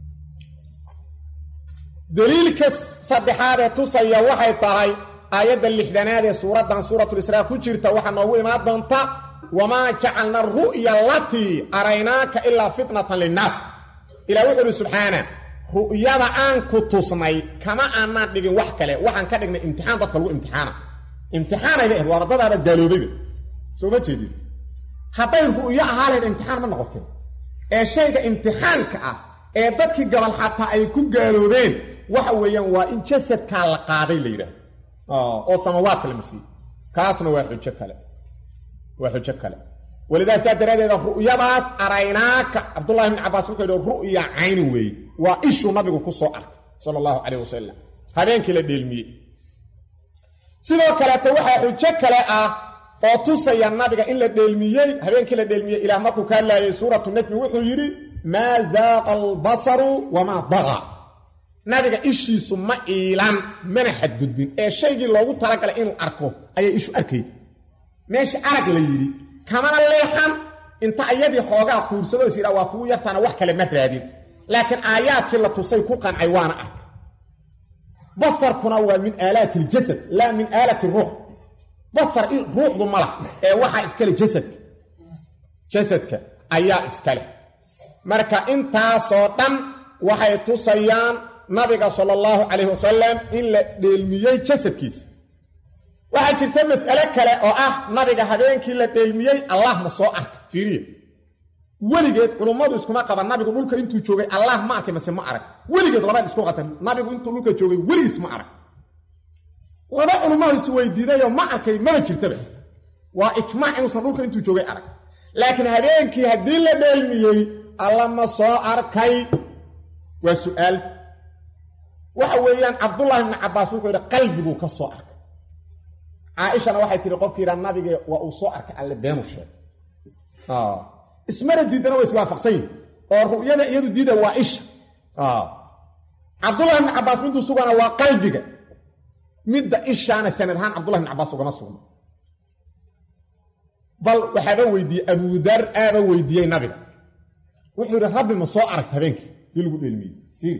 daliilka saddexaad ee tusaya waxay tahay aayadda lixdanaad ee suuraddan suuratulisraa ku jirta waxaa noogu imaan doonta wamaa jacalna ru'ya alatii araynaaka ilaa fitnatan linnaas ilah wuxuu uhi subxaana ru'yada aan ku tusnay kama aanaan dhigin wax kale waxaan ka dhignay imtixaan dadka lagu imtixaana imtixaanayba ahed waa ardadaaba gaaloobayba soo ma jeedin hadday ru'yo ahaa lahayd imtixaan ma noqoteen ee shayga imtixaanka ah ee dadkii gabal xataa ay ku gaaloobeen waxa weeyaan waa in jasadkaa la qaaday la yidhaahdo oo samawaadka la marsiiyey kaasna waa xujo kale waa xujo kale walidaa saa daraaddeeda ru'yadaas araynaaka cabdullahi bni cabbaas wuxuu yidhi ru'ya caynin weeye waa ishuu nabigu ku soo arkay sala allahu calayh wasalam habeenkii la dheelmiyey sidoo kaleeto waxaa xujo kale ah oo tusaya nabiga in la dheelmiyey habeenkii la dheelmiyey ilaah markuu ka hadlaayay suuratu najmi wuxuu yidhi maa zaaqa albasaru wamaa daqa nabiga ishiisu ma iilan mana xadgudbin ee shaygii loogu talagalay inuu arko ayay ishu arkay meesha arag la yidhi kamana leexan inta ayadii xoogaa kuursado is yidhaa waa kugu yartaana wax kale ma raadin laakiin aayaadkii la tusay ku qancay waana ark basarkuna waa min aalaati iljasad laa min aalati ruux basar ruuxdu malah ee waxaa iskale jasadka jasadka ayaa iskale marka intaasoo dhan waxay tusayaan nabiga sala allahu calayhi wasalam in la dheelmiyey jasadkiisa waxaa jirta mas'ale kale oo ah nabiga habeenkii la dheelmiyey allah ma soo arka fiiriya weligeed culummadu iskuma qaban nabigu dhulka intuu joogay allah ma arkay mase ma arag weligeed labaad isku qatan nabigu intuu dhulka joogay weligiis ma arag laba culummadu is weydiidayoo ma arkay maba jirtaba waa ijmaac inuusan dhulka intuu joogay arag laakiin habeenkii haddii la dheelmiyey alla ma soo arkay waa su'aal waxa weeyaan cabdullaahi ibni cabbaas wuxuu yidhi qalbiguu ka soo arkay caaishana waxay tihi qofkii yidhaa nabige waa uu soo arkay alle beenu sheeg ismana diidana waa iswaafaqsan yihin oo ru'yada iyadu diida waa isha cabdullahi ibni cabbaas miduu sugana waa qalbiga midda ishaana sanad ahaan cabdullahi ibni cabbaas ugama sugno bal waxaaba weydiiyey abudar aaba weydiiyey nabiga wuxuu yidhi rabbi ma soo aragta habeenkii dii lagu dheelmiyey fiiri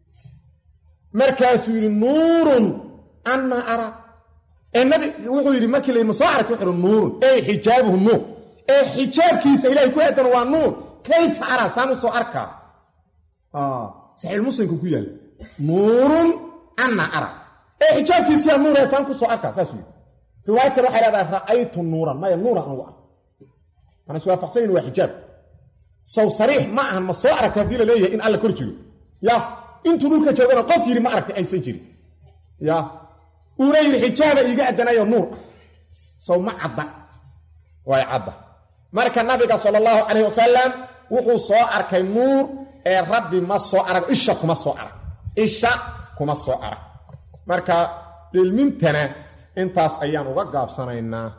markaasuu yidhi nuurun annaa ara ee nabi wuxuu yidhi markii la yidhi ma soo aragta wuxuu yidhi nuurun ey xijaabuhu nuur ee xijaabkiisa ilahay ku aadan waa nuur kayfa araa saan u soo arkaa saxiixulmuslimka ku yaalla nuurun annaa ara ee xijaabkiisiyaa nuur ee saan ku soo arkaa saasuu yidhi riwaayad kale waxay leedahay ra'aytu nuuran maya nuuran anugu ark mana iswaafaqsanyin waa xijaab saw sariix ma ahan ma soo aragta haddii la leeyahay in alla kor jiro ya intuu dhulka joogana qof yidhi ma aragtay aysan jirin ya uuna yidhi xijaaba iiga addanayo nuur ah saw ma cadda way cadda marka nabiga sala allahu calayh wasalam wuxuu soo arkay nuur ee rabbi ma soo arag isha kuma soo arag isha kuma soo arag marka dhilmintana intaas ayaan uga gaabsanaynaa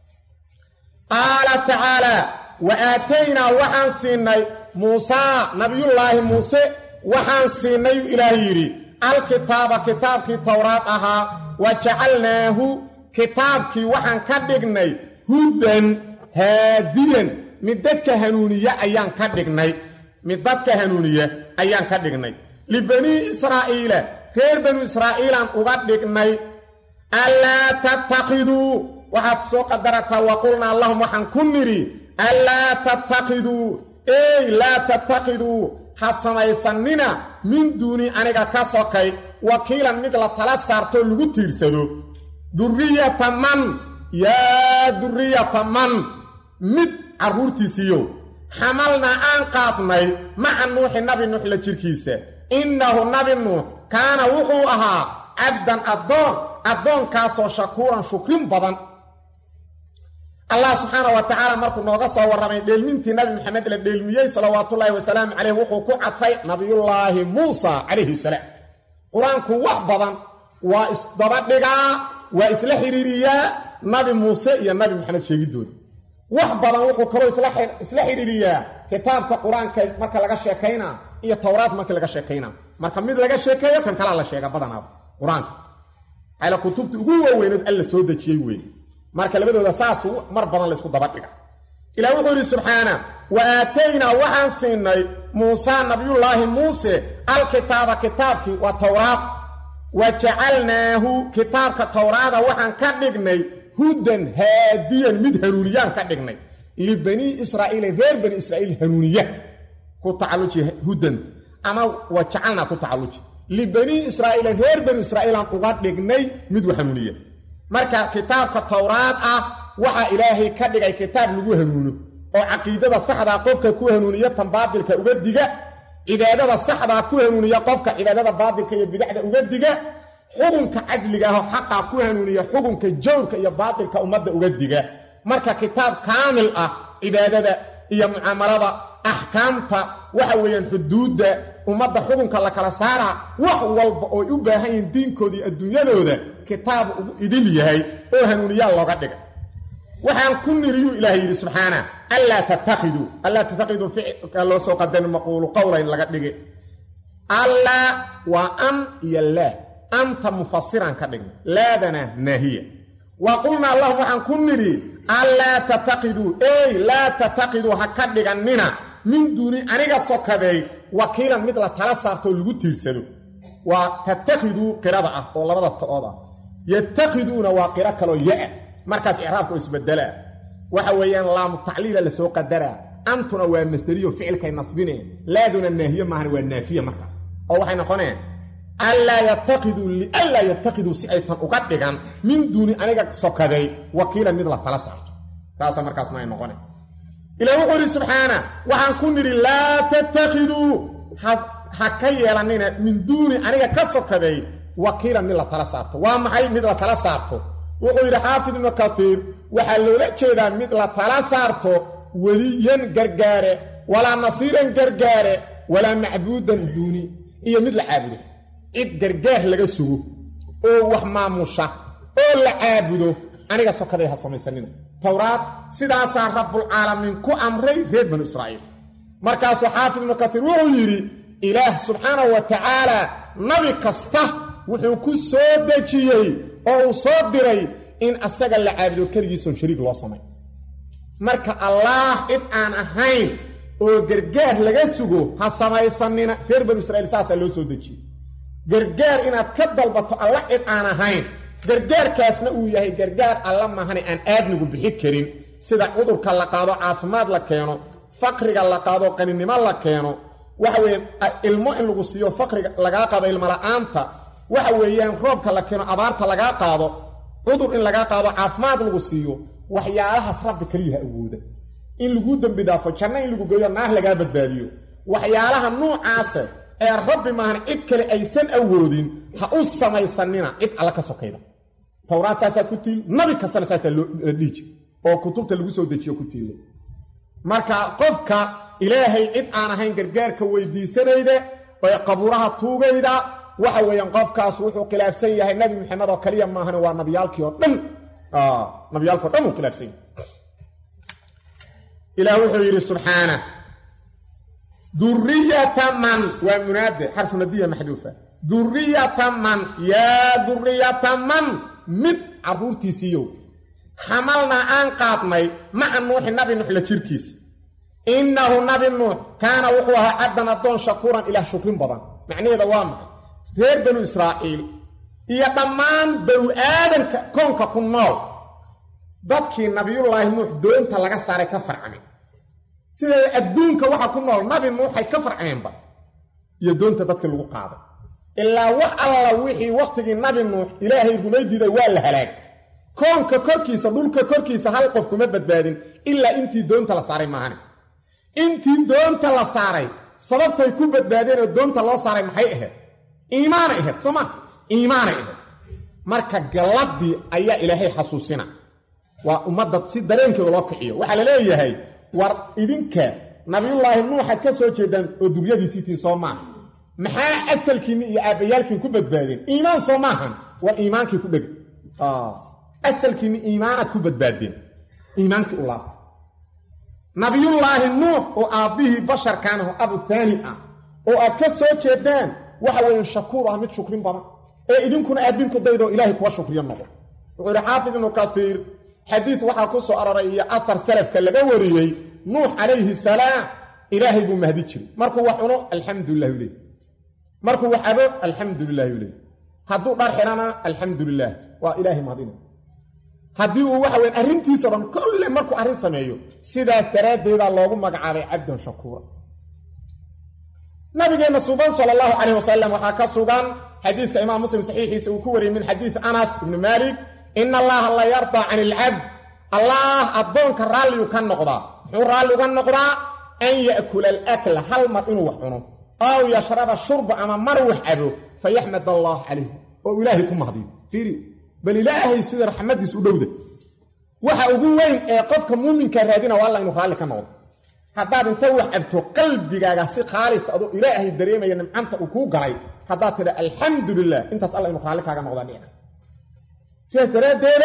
qaala tacaalaa wa aataynaa waxaan siinay muusaa nabiyullaahi muuse waxaan siinay ilaah yidhi alkitaaba kitaabkii towraad ahaa wa jacalnaahu kitaabkii waxaan ka dhignay hudan haadiyan mid dadka hanuuniye ayaan ka dhignay mid dadka hanuuniye ayaan ka dhignay libanii israa'iila reer banu israa'iilaan uga dhignay allaa tattakhiduu waxaad soo qadarataa wa qulnaa lahum waxaan ku nidhi allaa tattakhiduu ey laa tattakhiduu ha samaysannina min duuni aniga ka sokay wakiilan mid la tala saartoo lagu tiirsado durriyata man yaa durriyata man mid carruurtiisiiyo xamalnaa aan qaadnay maca nuuxi nabi nuux la jirkiisa innahu nabi nuux kaana wuxuu ahaa cabdan addoon addoonkaasoo shakuuran shukrin badan allah subxaana wa tacaala markuu nooga soo warramay dheelmintii nabi maxamed la dheelmiyey salawaatullaahi wasalaamu caleyh wuxuu ku cadfay nabiyullaahi muusa calayhi salaam qur-aanku wax badan waa isdabadhigaa waa isla xidhiiriyaa nabi muuse iyo nabi maxamed sheegidooda wax badan wuxuu kaloo isla xidhiiriyaa kitaabka qur-aanka marka laga sheekaynaa iyo towraad markii laga sheekaynaa marka mid laga sheekeeyo kan kalaa la sheega badanaaba qur-aanka ala kutubta ugu waaweynood alla soo dejiyey weeye marka labadooda saas mar badan laysku dabadhiga ilah wuxuu yidhi subxaana wa aataynaa waxaan siinay muusaa nabiyullaahi muuse alkitaaba kitaabkii waa towraad wa jacalnaahu kitaabka towraada waxaan ka dhignay hudan haadiyan mid hanuuniyaan ka dhignay libanii israa'iila reer bani israa'iil hanuuniya ku tacalluji hudanta ama wa jacalnaa ku tacalluji libanii israa'iila reer banu israa'iilaan uga dhignay mid wa hanuuniya marka kitaabka towraad ah waxaa ilaahay ka dhigay kitaab lagu hanuuno oo caqiidada saxdaa qofka ku hanuuniya tan baadilka uga diga cibaadada saxdaa ku hanuuniya qofka cibaadada baadilka iyo bidacda uga diga xukunka cadliga ahoo xaqaa ku hanuuniya xukunka jawrka iyo baadilka ummadda uga diga marka kitaab kaamil ah cibaadada iyo mucaamalada axkaamta waxa weeyaan xuduudda ummadda xukunka la kala saaraa wax walba ooy u baahan yihiin diinkooda iyo adduunyadooda kitaab ugu idil yahay oo hanuuniyaa looga dhigay waxaan ku niriyuu ilaah yidhi subxaana allaa tattakhiduu allaa tattakhiduu ficilka loo soo qadani maquulu qowlayn laga dhigi allaa waa an iyo laa anta mufasiran ka dhigna laadana naahiya wa qulnaa allahum waxaan ku nidhi allaa tattaqiduu ey laa tattaqiduu ha ka dhigannina min duuni aniga sokadeey wakiilan mid la tala saartoo lagu tiirsado waa tattakhiduu qirada ah oo labada ta'ood ah yatakhiduuna waa qiro kaloo ya-a markaas icraabka oo isbedelaa waxa weeyaan laamu tacliila lasoo qadaraa antuna waa masderiyo ficilkay nasbineen laaduna naahiye maahan waa naafiya markaas oo waxay noqoneen allaa yatakiduu lianlaa yatakiduu si aysan uga dhigan min duuni aniga sokaday wakiilan mid la tala saarto taasa markaasna ay noqone ilah wuxuu idhi subxaana waxaan ku nidhi laa tattakhiduu ha ka yeelannina min duuni aniga ka sokaday wakiilan mid la tala saarto waa maxay mid la tala saarto wuxuu yidhi xaafid ibnu kasiir waxaa loola jeedaa mid la tala saarto weliyan gargaare walaa nasiiran gargaare walaa macbuudan duuni iyo mid la caabudo cid gargaar laga sugo oo wax maamusha oo la caabudo aniga sokaday ha samaysanina towraad sidaasaa rabbulcaalamiin ku amray reer banu israa'iil markaasuu xaafid ibnu kasiir wuxuu yidhi ilaah subxaanahu wa tacaala nabi kasta wuxuu ku soo dejiyey oo uu soo diray in asaga la caabudo keligiisoon shariig loo samay marka allaah cid aan ahayn oo gargaar laga sugo ha samaysanina reer banu israiil saasaa loo soo dejiyey gargaar inaad ka dalbato alla cid aan ahayn gargaarkaasna uu yahay gargaar alla mahane aan aadnigu bixi karin sida cudurka la qaado caafimaad la keeno faqriga la qaado qaninimo la keeno waxa weeyaan ilmo in lagu siiyo faqriga lagaa qaado ilmola'aanta waxa weeyaan roobka la keeno abaarta lagaa qaado cudur in lagaa qaado caafimaad lagu siiyo waxyaalahaas rabbi keliyaha awooda in laguu dembi dhaafo janno in lagu geeyo naar lagaa badbaadiyo waxyaalaha nuucaase ee rabbi maahan cid kale aysan awoodin ha u samaysanina cid alla ka sokayda towraad saasaa ku tiil nabi kastana saasaa la dhiiji oo kutubta lagu soo dejiyo ku tiila marka qofka ilaahay cid aan ahayn gargaarka weydiisanayda ee qabuuraha tuugayda waxa weeyaan qofkaas wuxuu khilaafsan yahay nabi maxamed oo kaliya maahan waa nabiyaalkii oo dhan nabiyaalki o dhan uu khilaafsan yahay ilaah wuxuu yidhi subxaana duriyata man waa munaade xarfu nadiya maxduufa duriyata man yaa duriyata man mid carruurtiisiiyow xamalnaa aan qaadnay maca nuuxi nabi nuux la jirkiisa innahu nabi nuux kaana wuxuu ahaa cabdan addoon shakuuran ilaah shukrin badan macnaheeda waa maxay reer banu israa'iil iyo dhammaan banu aadamka koonka ku nool dadkii nabiyullaahi nuux doonta laga saaray ka farcameen siday adduunka waxa ku nool nabi nuuxay ka farcameenba iyo doonta dadkii lagu qaaday ilaa wax alla wixii wakhtigii nabi nuux ilaahay rumaydiiday waa la halaag koonka korkiisa dhulka korkiisa hal qof kuma badbaadin ilaa intii doonta la saaray maahane intii doonta la saaray sababtay ku badbaadeen oo doonta loo saaray maxay ahayd iimaanay ahayd soo ma iimaanay ahayd marka galladii ayaa ilaahay xasuusina waa ummadda si dareenkeeda loo kiciyo waxaa la leeyahay war idinka nabiyullaahi nuuxaad ka soo jeedaan oo duryadiisiitiin soo maaha maxaa asalkiinni iyo aabbayaalkiin ku badbaadeen iimaan soo maahan war iimaankii ku dhega asalkiinni iimaanaad ku badbaadeen iimaankii u laaba nabiyullaahi nuux oo aabbihii basharkan aho abu taani ah oo aad ka soo jeedaan waxa weeyaan shakuur ah mid shukrin badan ee idinkuna aabinku daydoo ilaahay kuwa shukriyo noqo wuxuu ihi xaafid ibnu kaiir xadiis waxaa ku soo aroray iyo afar salafka laga wariyey nuux calayhi salaam ilaahay buu mahdi jiray markuu wax cuno alxamdulilah uley markuu wax abo alxamdulilah uley hadduu dhar xidhana alxamdulilah waa ilaahay mahadina haddii uu waxa weyan arrintiisao dhan kolle markuu arrin sameeyo sidaas daraaddeedaa loogu magacaabay cabdan shakuura nabigeenna suban sala allahu calayh wasalam waxaa ka sugan xadiidka imaam muslim saxiixiisa uu ku wariyey min xadiid anas ibni maalik ina allaha la yardaa can ilcabd allaah addoonka raalliyu ka noqdaa muxuu raalli uga noqdaa an ya'kula alakla hal mar inuu wax cuno aw yashraba shurba ama mar wax cabo fayaxmad allah calayh oo ilaahay ku mahdiyo fiiri bal ilaahay sida raxmaddiis u dhowda waxa ugu weyn ee qofka muuminka raadina waa alla inuu raalli ka noqdo haddaad inta wax cabto qalbigaaga si khaalis adoo ilaahay dareemaya nimcanta uu kuu galay haddaad tidha alxamdu lilah intaas alla inuu raalli kaaga noqdaa dhicna sidaas daraaddeeda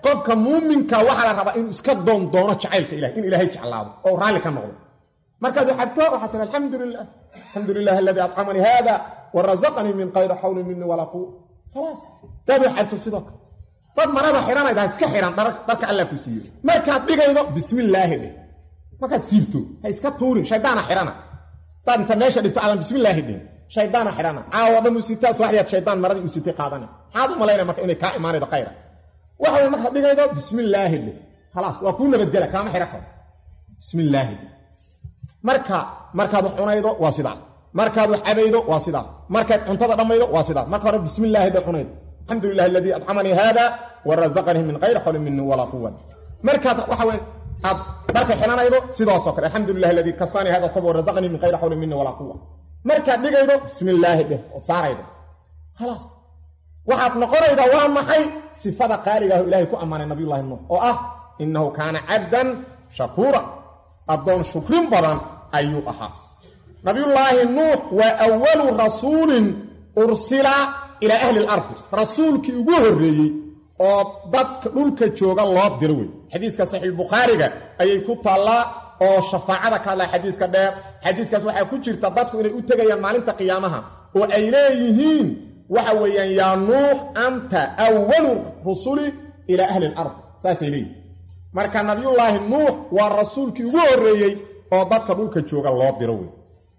qofka muuminka waxaa la rabaa inuu iska doondoono jacaylka ilahay in ilaahay jeclaado oo raalli ka noqdo markaad xabto waxaa tii alxamdu lilah alxamdu lilah aladii acamanii hada wa razaqanii min kayri xawli minii walaa quwa khalaas daad xabto sidoo kale dad marada xidhanayda iska xidhan dharka alla ku siiyo markaad dhigaydo bismillaahi dheh markaad siibto ha iska tuurin shaydaana xidhana daad inta meesha dhigto aadan bismillaahi dhihin shaydaana xidhana caawo dhan u sitaa subaxdiyaad shaydaan maradii u sitay qaadana maxaad u malaynaya marka inay kaa imaanaydo khayra waxa way markaad dhigaydo bismillaahi dheh khalaas waa kuu nabadgela kaama xidhan karo bismillaahi dheh marka markaad wax cunaydo waa sidaas markaad wax cabaydo waa sidaas markaad cuntada dhammaydo waa sidaas marka hore bismillaahi dheh cunaydo alxamdu lilah aladii adcamanii hada wa razaqanii min kayri xawlin minii walaa quwat markaad waxa weyn aad dharka xidhanaydo sidaasoo kale alxamdu lilah aladii kasanii hada thawb wa razaqanii min kayri xawlin minii walaa quwa markaad dhigaydo bismillaahi dheh ood saaraydo khalaas waxaad noqonaydaa waa maxay sifada qaaligaah ilaahay ku ammaanay nabiyullaahi nuux oo ah innahu kaana cabdan shakuura addoon shukrin badan ayuu ahaa nabiyullaahi nuux waa awalu rasuulin ursila ilaa ahli lardi rasuulkii ugu horreeyey oo dadka dhulka jooga loo diro wey xadiiska saxiixbukhaariga ayay ku taallaa oo shafaacada ka hadlaa xadiiska dheer xadiiskaas waxaa ku jirta dadku inay u tegayaan maalinta qiyaamaha oo ay leeyihiin waxa weeyaan yaa nuux anta awalu rusuli ilaa ahli lard saasay leeyihin marka nabiyullaahi nuux waa rasuulkii ugu horreeyey oo dadka dhulka jooga loo diro wey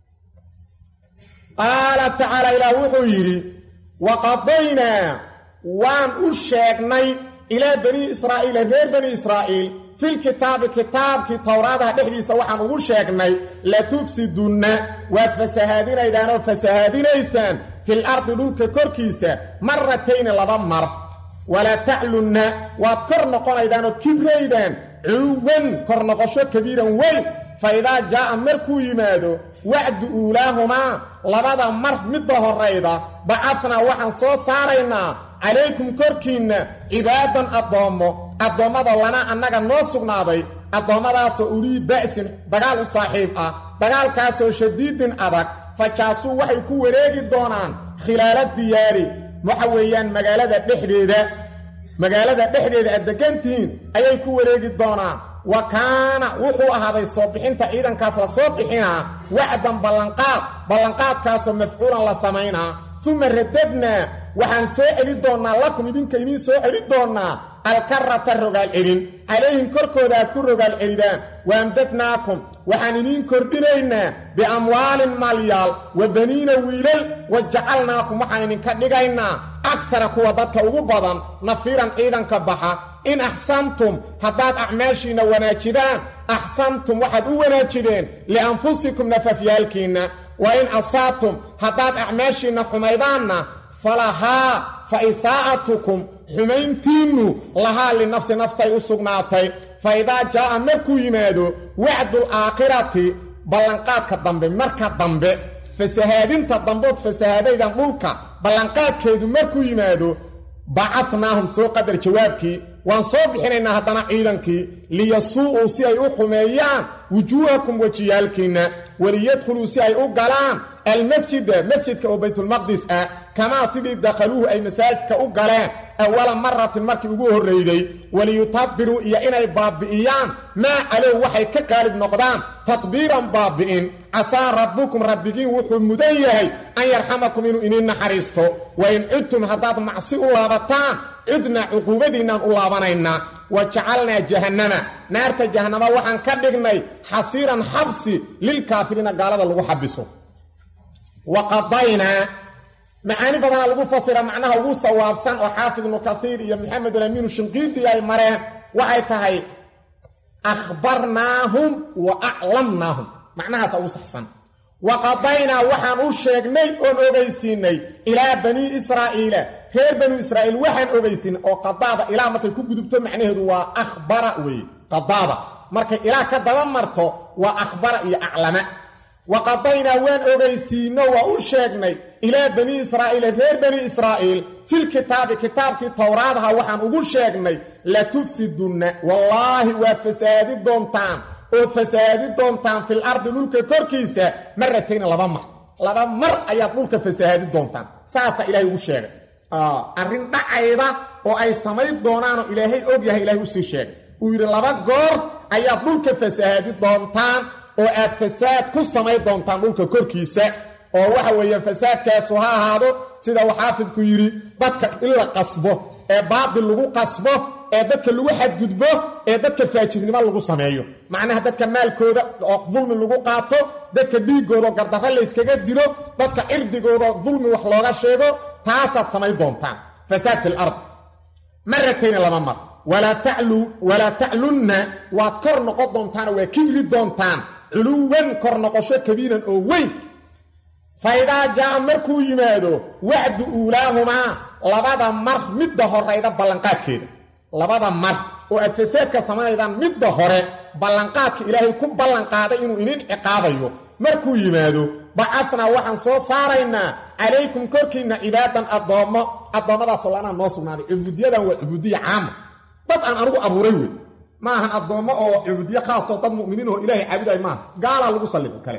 qaala tacaala ilaah wuxuu yidhi wa qadaynaa waan u sheegnay ilaa banii israa'iila reer bani israa'iil filkitaabi kitaabkii towraadaha dhexdiisa waxaan ugu sheegnay latufsidunna waad fasahaadinaydaan oo fasahaadinaysaan fil ardi dhulka korkiisa maratayni laba mar walaa taclunna waad kor noqonaydaan ood kibraydaan cuwan kor noqosho kabiiran weyn fa idaa jaa'a markuu yimaado wacdu uulaahumaa labada mar midda horrayda bacadnaa waxaan soo saaraynaa calaykum korkiinna cibaadan addoommo addoommada lana annaga noo sugnaaday addoommadaasoo ulii ba'sin dagaal u saaxiib ah dagaalkaasoo shadiidin adag fajaasuu waxay ku wareegi doonaan khilaala diyaari waxa weeyaan magaalada dhexdeeda magaalada dhexdeeda aad degantihiin ayay ku wareegi doonaan wa kaana wuxuu ahaaday soo bixinta ciidankaas la soo bixinaa wacdan ballanqaad ballanqaadkaasoo mafcuulan la samaynaa uma radadnaa waxaan soo celi doonnaa lakum idinka idiin soo celi doonnaa alkarata rogaal celin calayhim korkooda aad ku rogaal celidaan waamdadnaakum waxaan idiin kordhinaynaa biamwaalin maalyaal wa baniina wiilal wa jacalnaakum waxaan idinka dhigaynaa agsara kuwa dadka ugu badan nafiiran ciidanka baxa in axsantum haddaad acmaashiinna wanaajidaan axsantum waxaad u wanaajideen lianfusikum nafafyaalkiinna wa in asaatum haddaad acmaashiinna xumaydaanna falahaa fa isaa'atukum xumayntiinnu lahaa linafsi naftay u sugnaatay fa idaa jaa'a markuu yimaado wacdul aakhirati ballanqaadka dambe marka dambe fasahaadinta dambood fasahaadaydan dhulka ballanqaadkeedu markuu yimaado bacadnaahum soo qadar jawaabkii waan soo bixinaynaa haddana ciidankii liyasuu'uu si ay u xumeeyaan wujuuhakum wejiyaalkiinna waliyadkhuluu si ay u galaan almasjida masjidka oo baytulmaqdis ah kamaa sidii dakhaluuhu ay masaajidka u galeen awala maratin markii ugu horrayday waliyutabiruu iyo inay baabbi'iyaan maa calow waxay ka qaalib noqdaan tadbiiran baabbi'in casaa rabbukum rabbigiin wuxuu mudan yahay an yarxamakum inuu iniin naxariisto wa in cudtum haddaad macsi u laabataan cudna cuquubadiinnaan u laabanaynaa wa jacalnaa jahannama naarta jahannama waxaan ka dhignay xasiiran xabsi lilkaafiriina gaalada lagu xabiso wa qadaynaa macaani badanaa lagu fasira macnaha ugu sawaabsan oo xaafid ibnu kaiir iyo maxamedulamiinu shinqiidi ay mareen waxay tahay akhbarnaahum wa aclamnaahum macnahaasa ugu saxsan wa qadaynaa waxaan u sheegnay oon ogaysiinay ilaa banii israa'iila reer banu israa'iil waxaan ogaysiinay oo qadaada ilaa markay ku gudubto macnaheedu waa akhbara weeye qadaada markay ilaa ka daba marto waa akhbara iyo aclama wa qadaynaa waan ogaysiino waa u sheegnay ilaa banii israa'iila reer bani israa'iil filkitaabi kitaabkii towraadaha waxaan ugu sheegnay latufsidunna wallaahi waad fasahaadi doontaan ood fasahaadi doontaan fil ardi dhulka korkiisa maratayna laba mar laba mar ayaad dhulka fasahaadi doontaan saasaa ilaahay ugu sheegay arrin dhacayda oo ay samayn doonaanoo ilaahay og yahay ilahay usii sheegay uu yidhi laba goor ayaad dhulka fasahaadi doontaan oo aad fasaad ku samayn doontaan dhulka korkiisa oo waxa weeye fasaadkaasu ha ahaado sida uu xaafidku yidhi dadka in la qasbo ee baatil lagu qasbo ee dadka lagu xadgudbo ee dadka faajirnimo lagu sameeyo macnaha dadka maalkooda oo dulmi lagu qaato dadka dhiiggooda oo gardarre layskaga dilo dadka cirdigooda dulmi wax looga sheego taasaad samayn doontaan fasaad fil ard maratayna lama mar walaa taclunna waad kor noqon doontaanoo waa kibri doontaan culuwan kor noqosho kabiiran oo weyn fa idaa jaa'a markuu yimaado wacdu uulaahumaa labada mar midda horayda ballanqaadkeeda labada mar oo aad fasaadka samanaydaan midda hore ballanqaadka ilaahay ku ballanqaaday inuu inin ciqaabayo markuu yimaado bacafnaa waxaan soo saaraynaa calaykum korkiinna cibaadan addoommo addoommadaasoo lanaa noo sugnaaday cubuudiyadan waa cubuudiya caama dad aan anugu abuuray wey ma ahan addoommo oo cubuudiye khaasoo dad mu'miniin oo ilaahay caabuday maaha gaalaa lagu sallido kale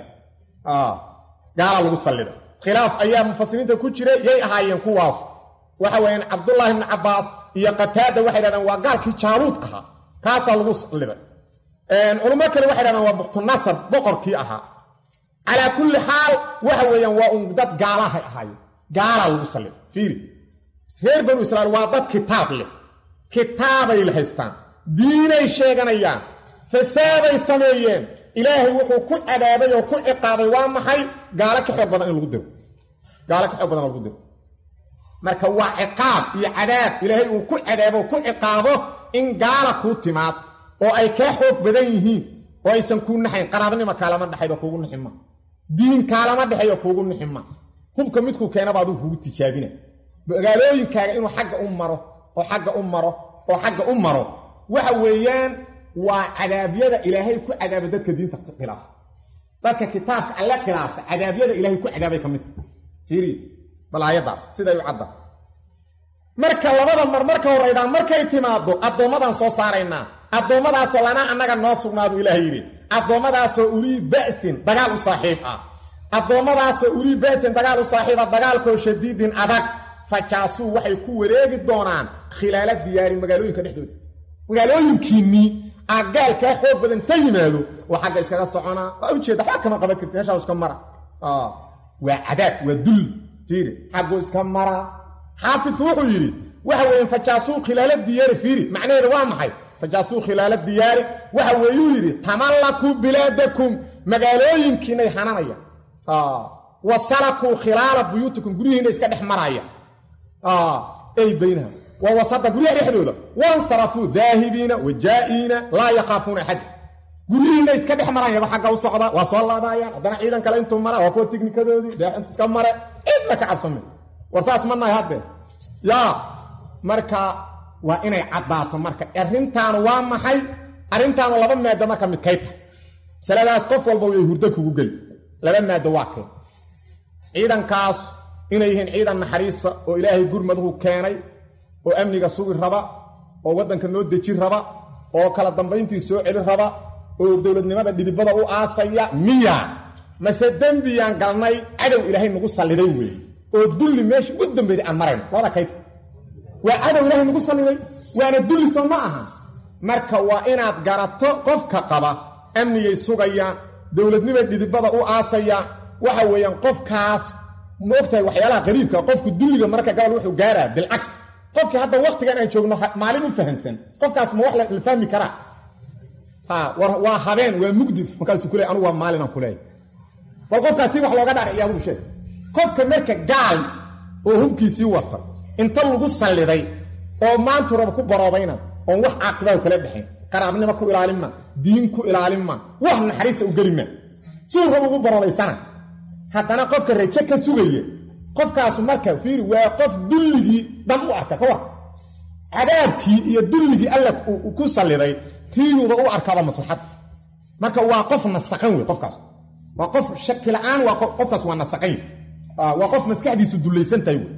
gaalaa lagu sallida khilaaf ayaa mufasiriinta ku jira yay ahaayeen kuwaas waxa weeyaan cabdullaahi ibni cabbaas iyo qataada waxay dhahdeen waa gaalkii jaaluud ahaa kaasaa lagu salliday culummo kale waxay dhahdeen waa buktunasar boqorkii ahaa calaa kulli xaal waxa weeyaan waa un dad gaalahay ahaayeen gaalaa lagu salliday fiiri reer banu israiil waa dad kitaab leh kitaabay la haystaan diinay sheeganayaan fasaaday sameeyeen ilaahay wuxuu ku cadaabay oo ku ciqaabay waa maxay gaalo ka xoog badan in lagu diro gaalo ka xoog badan in lagu diro marka waa ciqaab iyo cadaab ilaahay uu ku cadaabo ku ciqaabo in gaala kuu timaad oo ay kaa xoog badan yihiin oo aysan kuu naxayn qaraabnima kaalama dhexayd oo kuugu nixin ma diin kaalama dhexay oo kuugu nixin ma hubka midkuu keenaba adigu kugu tijaabina magaalooyinkaaga inuu xagga u maro oo xagga u maro oo xagga u maro waxa weeyaan waa cadaabyada ilaahay ku cadaaba dadka diinta khilaafa dadka kitaabka alle khilaafa cadaabyada ilaahay ku cadaabay ka midta fiiriya bal aayaddaas siday u cadda marka labada mar marka horraydaan markay timaaddo addoommadaan soo saaraynaa addoommadaasoo lanaa annaga noo sugnaadu ilaah yidhi addoommadaasoo ulii ba'sin dagaal u saaxiib ah addoommadaasoo ulii ba'sin dagaal u saaxiiba dagaalkoo shadiidin adag fajaasuu waxay ku wareegi doonaan khilaala diyaari magaalooyinka dhexdooda magaalooyinkiinnii aagaalkaa xoog badan ta yimaado waa xagga iskaga soconaa waa ujeeda waxba kama qaban karti meeshaa iska mara waa cadaab waa dulli fiiri xaggu iska mara xaafidku wuxuu yidhi waxa weeye fajaasuu khilaala diyaari fiiri macnaheeda waa maxay fajaasuu khilaala diyaari waxa weeyuu yidhi tamallakuu bilaadakum magaalooyinkiinay hananaya wa salakuu khilaala buyuutikum guryihiina iska dhex maraya ay baynaha waa wasada guryaha dhexdooda wansarafuu daahibiina wajaa'iina laa yakhaafuuna axada guryihiina iska dhex marayaba xagga u socda waa soo laabaayaan haddana ciidan kale intuu mara waa kuwa tiknikadoodii deexintu iska mare cidna ka cabsame war saas ma nahay haddee yaa marka waa inay caddaato marka arrintaanu waa maxay arrintaanu laba maado marka midkay tahay masaladaas qof walba way hurdo kugu geli laba maado waa keen ciidankaas inay yihiin ciidan naxariisa oo ilaahay gurmaduhu keenay oo amniga sugi raba oo waddanka noo deji raba oo kala dambayntii soo celin raba oo dowladnimada dhidibada u aasaya miya mase dembiyaan galnay cadow ilaahay nagu salliday weeye oo dulli meesha u dambeeday aan marayno labada kayd waa cadow ilaahay nagu salliday waana dulli soo ma aha marka waa inaad garato qofka qaba amnigay sugayaan dowladnima dhidibada u aasayaan waxa weeyaan qofkaas ma ogtahay waxyaalaha qariibka qofku dulliga marka gabal wuxuu gaaraa bilcaks qofkii hadda waktigan aan joogno maalin u fahamsan qofkaas ma wax la fahmi karaa waa habeen waa mugdi markaasuu kule anugu waa maalinaan kuleeya bal qofkaasi wax looga dhaarciy adugu sheeg qofka marka gaal oo hubkiisii wata inta lagu salliday oo maantu raba ku baroobayna oon wax caaqibaa kala dhexayn qaraabnimo ku ilaalin ma diin ku ilaalin ma wax naxariisa u geli ma suu raba ugu baroobaysana haddana qofka raje ka sugaya qofkaasu marka fiiri waa qof dulligii dhan u arka ka war cadaabkii iyo dulligii alla ku salliday tiiyuuda u arkaaba maslaxad marka waa qof nasaqan wey qofkaas waa qof shaki la-aan waa qofkaas waa nasaqan waa qof maskaxdiisu dullaysan tahay wey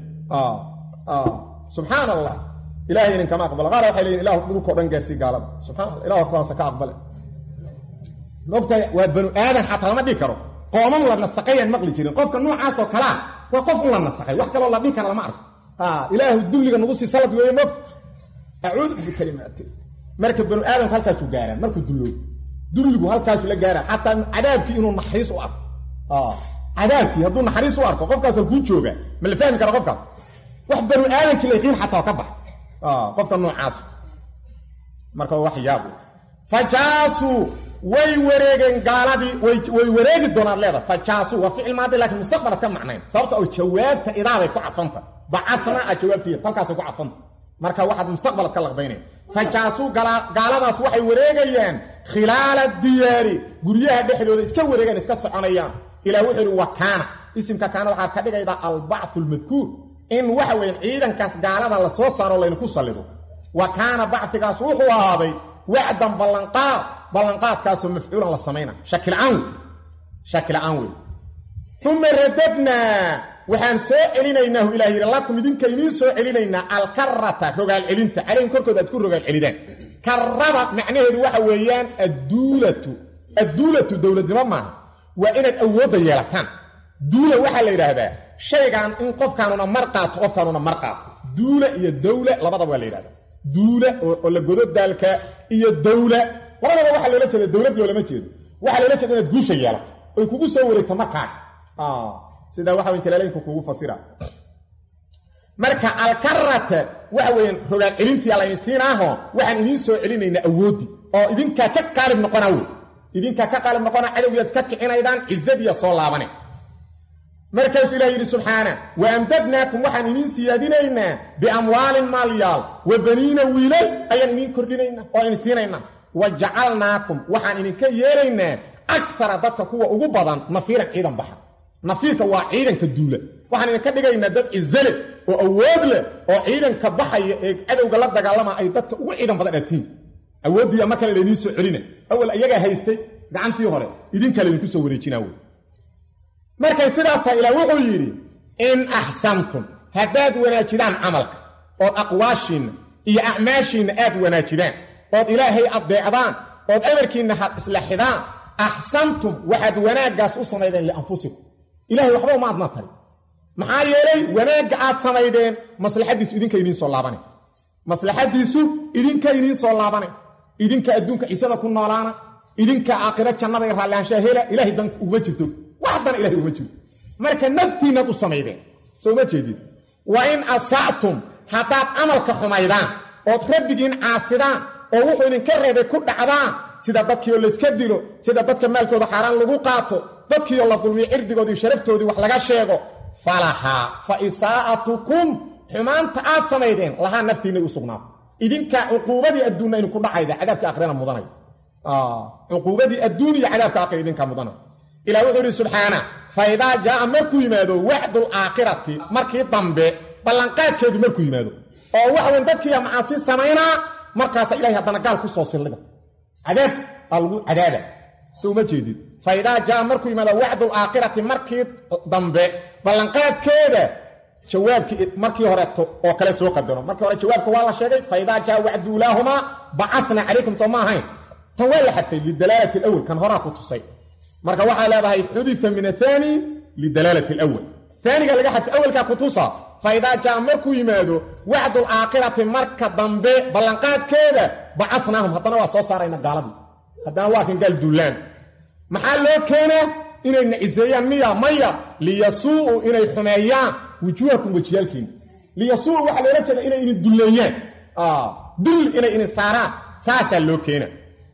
subxaan allah ilahay idinkama aqbala qaar waxay leeyiin ilahu dhulkao dhan gaarsii gaalada subxana allah ilahu kuwaasa ka aqbale mogtahay waa banu aadan xataa lama dhihi karo qooman la nasaqayaan maqli jirin qofka noocaasoo kalea waa qof un la nasaqay wax kaloo la dhihi kara lama arko ilaahu dulliga nagu sii salad weeye moogta acuudu bikalimaati marka banu aadamku halkaasuu gaaraa markuu dulloobo dulligu halkaasuu la gaaraa xataa cadaabkii inuu naxariis u arko cadaabkii hadduu naxariis u arko qofkaas halkuu jooga ma la fahmi kara qofkaas wax banu aadamkii la yaqiin xataa ka bax qofka noocaas marka wax yaab fajaasuu way wareegeen gaaladii way wareegi doonaan leeda fajaasuu waa ficil maadi laakiin mustaqbalad ka macnayn sababta oo jawaabta idaabay ku cadfanta bacadna a jawaabtiya halkaasay ku cadfanta marka waxaad mustaqbalad ka laqbaynaya fajaasuu gaaladaas waxay wareegayaan khilaala diyaari guryaha dhexdooda iska wareegaan iska soconayaan ilah wuxuu yidhi wa kaana isimka kaana waxaa ka dhigaydaa albacthu lmadkuur in waxa weyan ciidankaas gaalada la soo saaro laynaku sallido wa kaana bacfigaas wuxuu ahaaday wacdan ballanqaad ballanqaadkaasoo mafcuulan la samayna shakilcaan wey shakilcaan wey uma radadnaa waxaan soo celinaynaahu ilah yidhi lakum idinka idiin soo celinaynaa alkarata rogaal celinta calayhim korkooda aad ku rogaal celidaan karada macnaheedu waxa weeyaan adduulatu adduulatu dowladnimo maaha waa inaad awoodda yeelataan duula waxaa la yidhaahdaa shaygan in qofkaanuna mar qaato qofkaanuna mar qaato duula iyo dawla labadaba waa la yidhahdaa duula oo la godo daalka iyo dawla labadaba waxaa loola jeeda dowlad loolama jeedo waxaa loola jeeda inaad guusha yeelato oy kugu soo wareegto markaaga sidaa waxa weyn jalaalaynku kugu fasira marka alkarata waxa weeyaan rogaal celintii layni siinaaho waxaan idiin soo celinaynaa awooddi oo idinkaa ka qaalib noqonaa wey idinkaa ka qaalib noqona cadowgiyaad iska kicinaydaan cizadiya soo laabane markaasuu ilah yidhi subxaana wa amdadnaakum waxaan idiin siyaadinaynaa biamwaalin maalyaal wa baniina wiilal ayaan idiin kordhinaynaa oo idin siinaynaa wa jacalnaakum waxaan idinka yeelaynaa akara dadka kuwa ugu badan nafiiran ciidan baxa nafiirka waa ciidanka duula waxaan idinka dhigaynaa dad cizale oo awood leh oo ciidanka baxaya ee cadowga la dagaalama ay dadka ugu ciidan badan atiin awooddiiya mar kale laydiin soo celina awal iyagaa haystay gacantii hore idinkaa laydinku soo wareejinaa wey markay sidaas tahay ilaah wuxuu yidhi in axsantum haddaad wanaajidaan camalka ood aqwaashiinna iyo acmaashiinna aad wanaajidaan ood ilaahay addeecdaan ood amarkiinna had isla xidaan axsantum waxaad wanaaggaas u samaydeen lianfusikum ilahay waxba uma adna tari maxaa yeelay wanaagga aad samaydeen maslaxaddiisu idinka idiin soo laabana maslaxaddiisu idinka idiin soo laabana idinka adduunka ciisada ku noolaana idinka aakhiro jannada iyo raallihaanshaha hela ilahay dan uguma jirto wax dan ilahay uma jiro marka naftiinnaad u samaydeen soo uma jeedid wa in asactum haddaad camalka xumaydaan ood rabbigiin caasidaan oo wuxuu idinka reebay ku dhacdaan sida dadkiioo layska dilo sida dadka maalkooda xaaraan lagu qaato dadkiioo la dulmiyo cirdigoodii sharaftoodii wax laga sheego falahaa fa isaa'atukum xumaanta aad samaydeen lahaa naftiinay u sugnaato idinkaa cuquubadii adduunna idinku dhacayda cadaabka aakhirana mudanay cuquubadii adduun iyo cadaabka aakhira idinkaa mudanay ilah wuxuu yidhi subxaana fa idaa jaaa markuu yimaado wacdul aakhirati markii dambe ballanqaadkeedu markuu yimaado oo waxweyn dadkiiya macaasi samaynaa markaasa ilahay haddana gaal ku soo sildhiga cadaab aa lagu cadaaba so uma jeedid fa idaa jaaa markuu yimaado wacdul aakhirati markii dambe ballanqaadkeeda jawaabkii markii horeeto oo kale soo qadaro markii hore jawaabka waa la sheegay fa idaa jaa wacdu ulaahumaa bacana calaykum soo ma ahayn tan waa la xadfay lidalaalati alawal kan horaa ku tusay marka waxaa leedahay xudifa min athani lidalaalati alawal aaniga laga xadfay awalkaa ku tusa fa idaa jaa markuu yimaado wacdul aakhirati marka dambe ballanqaadkeeda bacanaahum haddana waa soo saarayna gaaladii haddana waa kan gaal duulaan maxaa loo keenaa inay naciseeyaan miya maya liyasuu'u inay xumeeyaan wujuuhakum wejiyaalkiina liyasuu'u waxaa loola jeeda inay idin dulleeyaan dul inay idin saaraan saasaa loo keena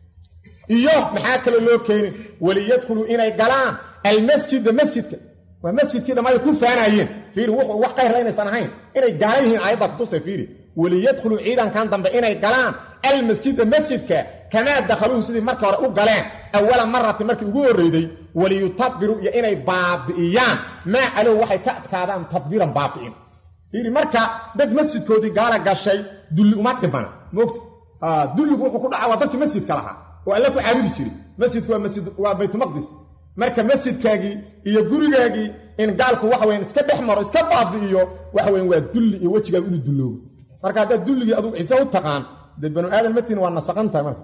iyo maxaa kaloo loo keenin waliyadkhuluu inay galaan almasjida masjidka waa masjidkii dhammaay ku faanaayeen fiiri wuxuu wax qayrla inaysan ahayn inay gaala yihiin aayadda kutusa fiiri waliyadkhuluu ciidankan dambe inay galaan almasjida masjidka kamaa dakhaluuhu sidii marka hore u galeen awala marati markii ugu horreyday waliyutabiruu iyo inay baabi'iyaan maa calow waxay ka adkaadaan tadbiiran baabi'in fiiri marka dad masjidkoodii gaala gashay dulli uma dhimana moogta dulligu wuxuu ku dhaca waa dadkii masjidka lahaa oo alle ku caabudi jiri masjidku waa masjid waa baytulmaqdis marka masjidkaagii iyo gurigaagii in gaalku waxa weyan iska dhex maro iska baabi'iyo waxa weyan waa dulli iyo wejigaagu inuu dulloobo marka haddaad dulligii adugu ciise u taqaan dee banu aadan matiin waa nasaqan tahay marka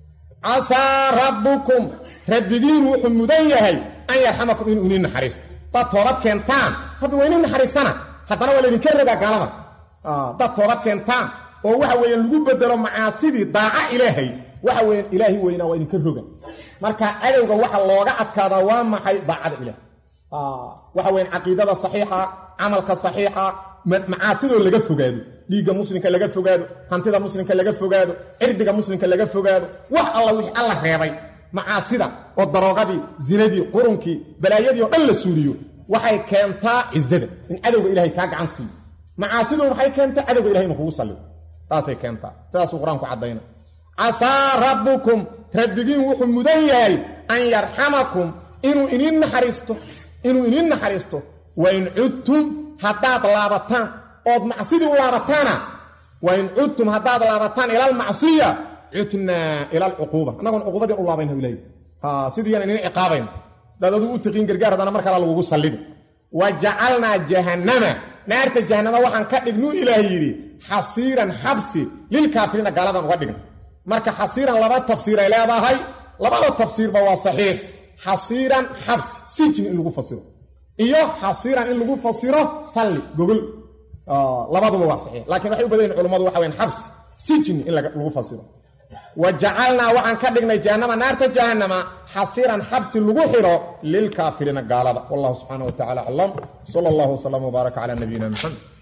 casaa rabbukum rabbigiin wuxuu mudan yahay an yarxamakum inuu inin naxariisto hadaad toobad keentaan rabbi waa inin naxariisana haddana waa laydinka rabaa gaalada dad toobad keentaan oo waxa weeyaan lagu bedelo macaasidii daaca ilaahay waxa weeyaan ilaahi weynaa waa idinka roga marka cadowga waxa looga adkaadaa waa maxay daacada ilaah waxa weyan caqiidada saxiixa camalka saxiixa macaasidoo laga fogaado dhiigga muslimka laga fogaado hantida muslimka laga fogaado cirdiga muslimka laga fogaado wax alla wixii alla reebay macaasida oo daroogadii zinadii qurunkii balaayadii oo dhan la suuliyo waxay keentaa cizada in cadowga ilahay kaa gacan siiyo macaasidu maxay keentaa cadowga ilahay inu kugu sallido taasay keentaa sidaasuu qur-aanku caddayna casaa rabbukum rabbigiin wuxuu mudan yahay an yarxamakum inuu iniin naxariisto inuu iniin naxariisto wain cudtum haddaad laabataan ood macsidii u laabataana wain cudtum haddaad laabataan ila almacsiya cudnaa ila alcuquuba annagoon cuquubadii u laabayna ilahay sidiiyan inin ciqaabayn hadaad aduu u tiqiin gargaar haddana mar kala lagugu sallidi wa jacalnaa jahannama naarta jahannama waxaan ka dhignuu ilaah yidhi xasiiran xabsi lilkaafiriina gaaladan uga dhigna marka xasiiran laba tafsiiray leedahay labada tafsiirba waa saxiix xasiiran xabsi sijni in lagu fasiro iyo xasiiran in lagu fasiro salli gogol labaduba waa saxiix laakiin waxay u badan yihin culummadu waxa weyan xabsi sijni in lagu fasiro wa jacalnaa waxaan ka dhignay jahannama naarta jahannama xasiiran xabsi lagu xiro lilkaafiriina gaalada wallahu subxaana wa tacala aclam sala allahu wasalam wbaaraka cala nabiyina maxamed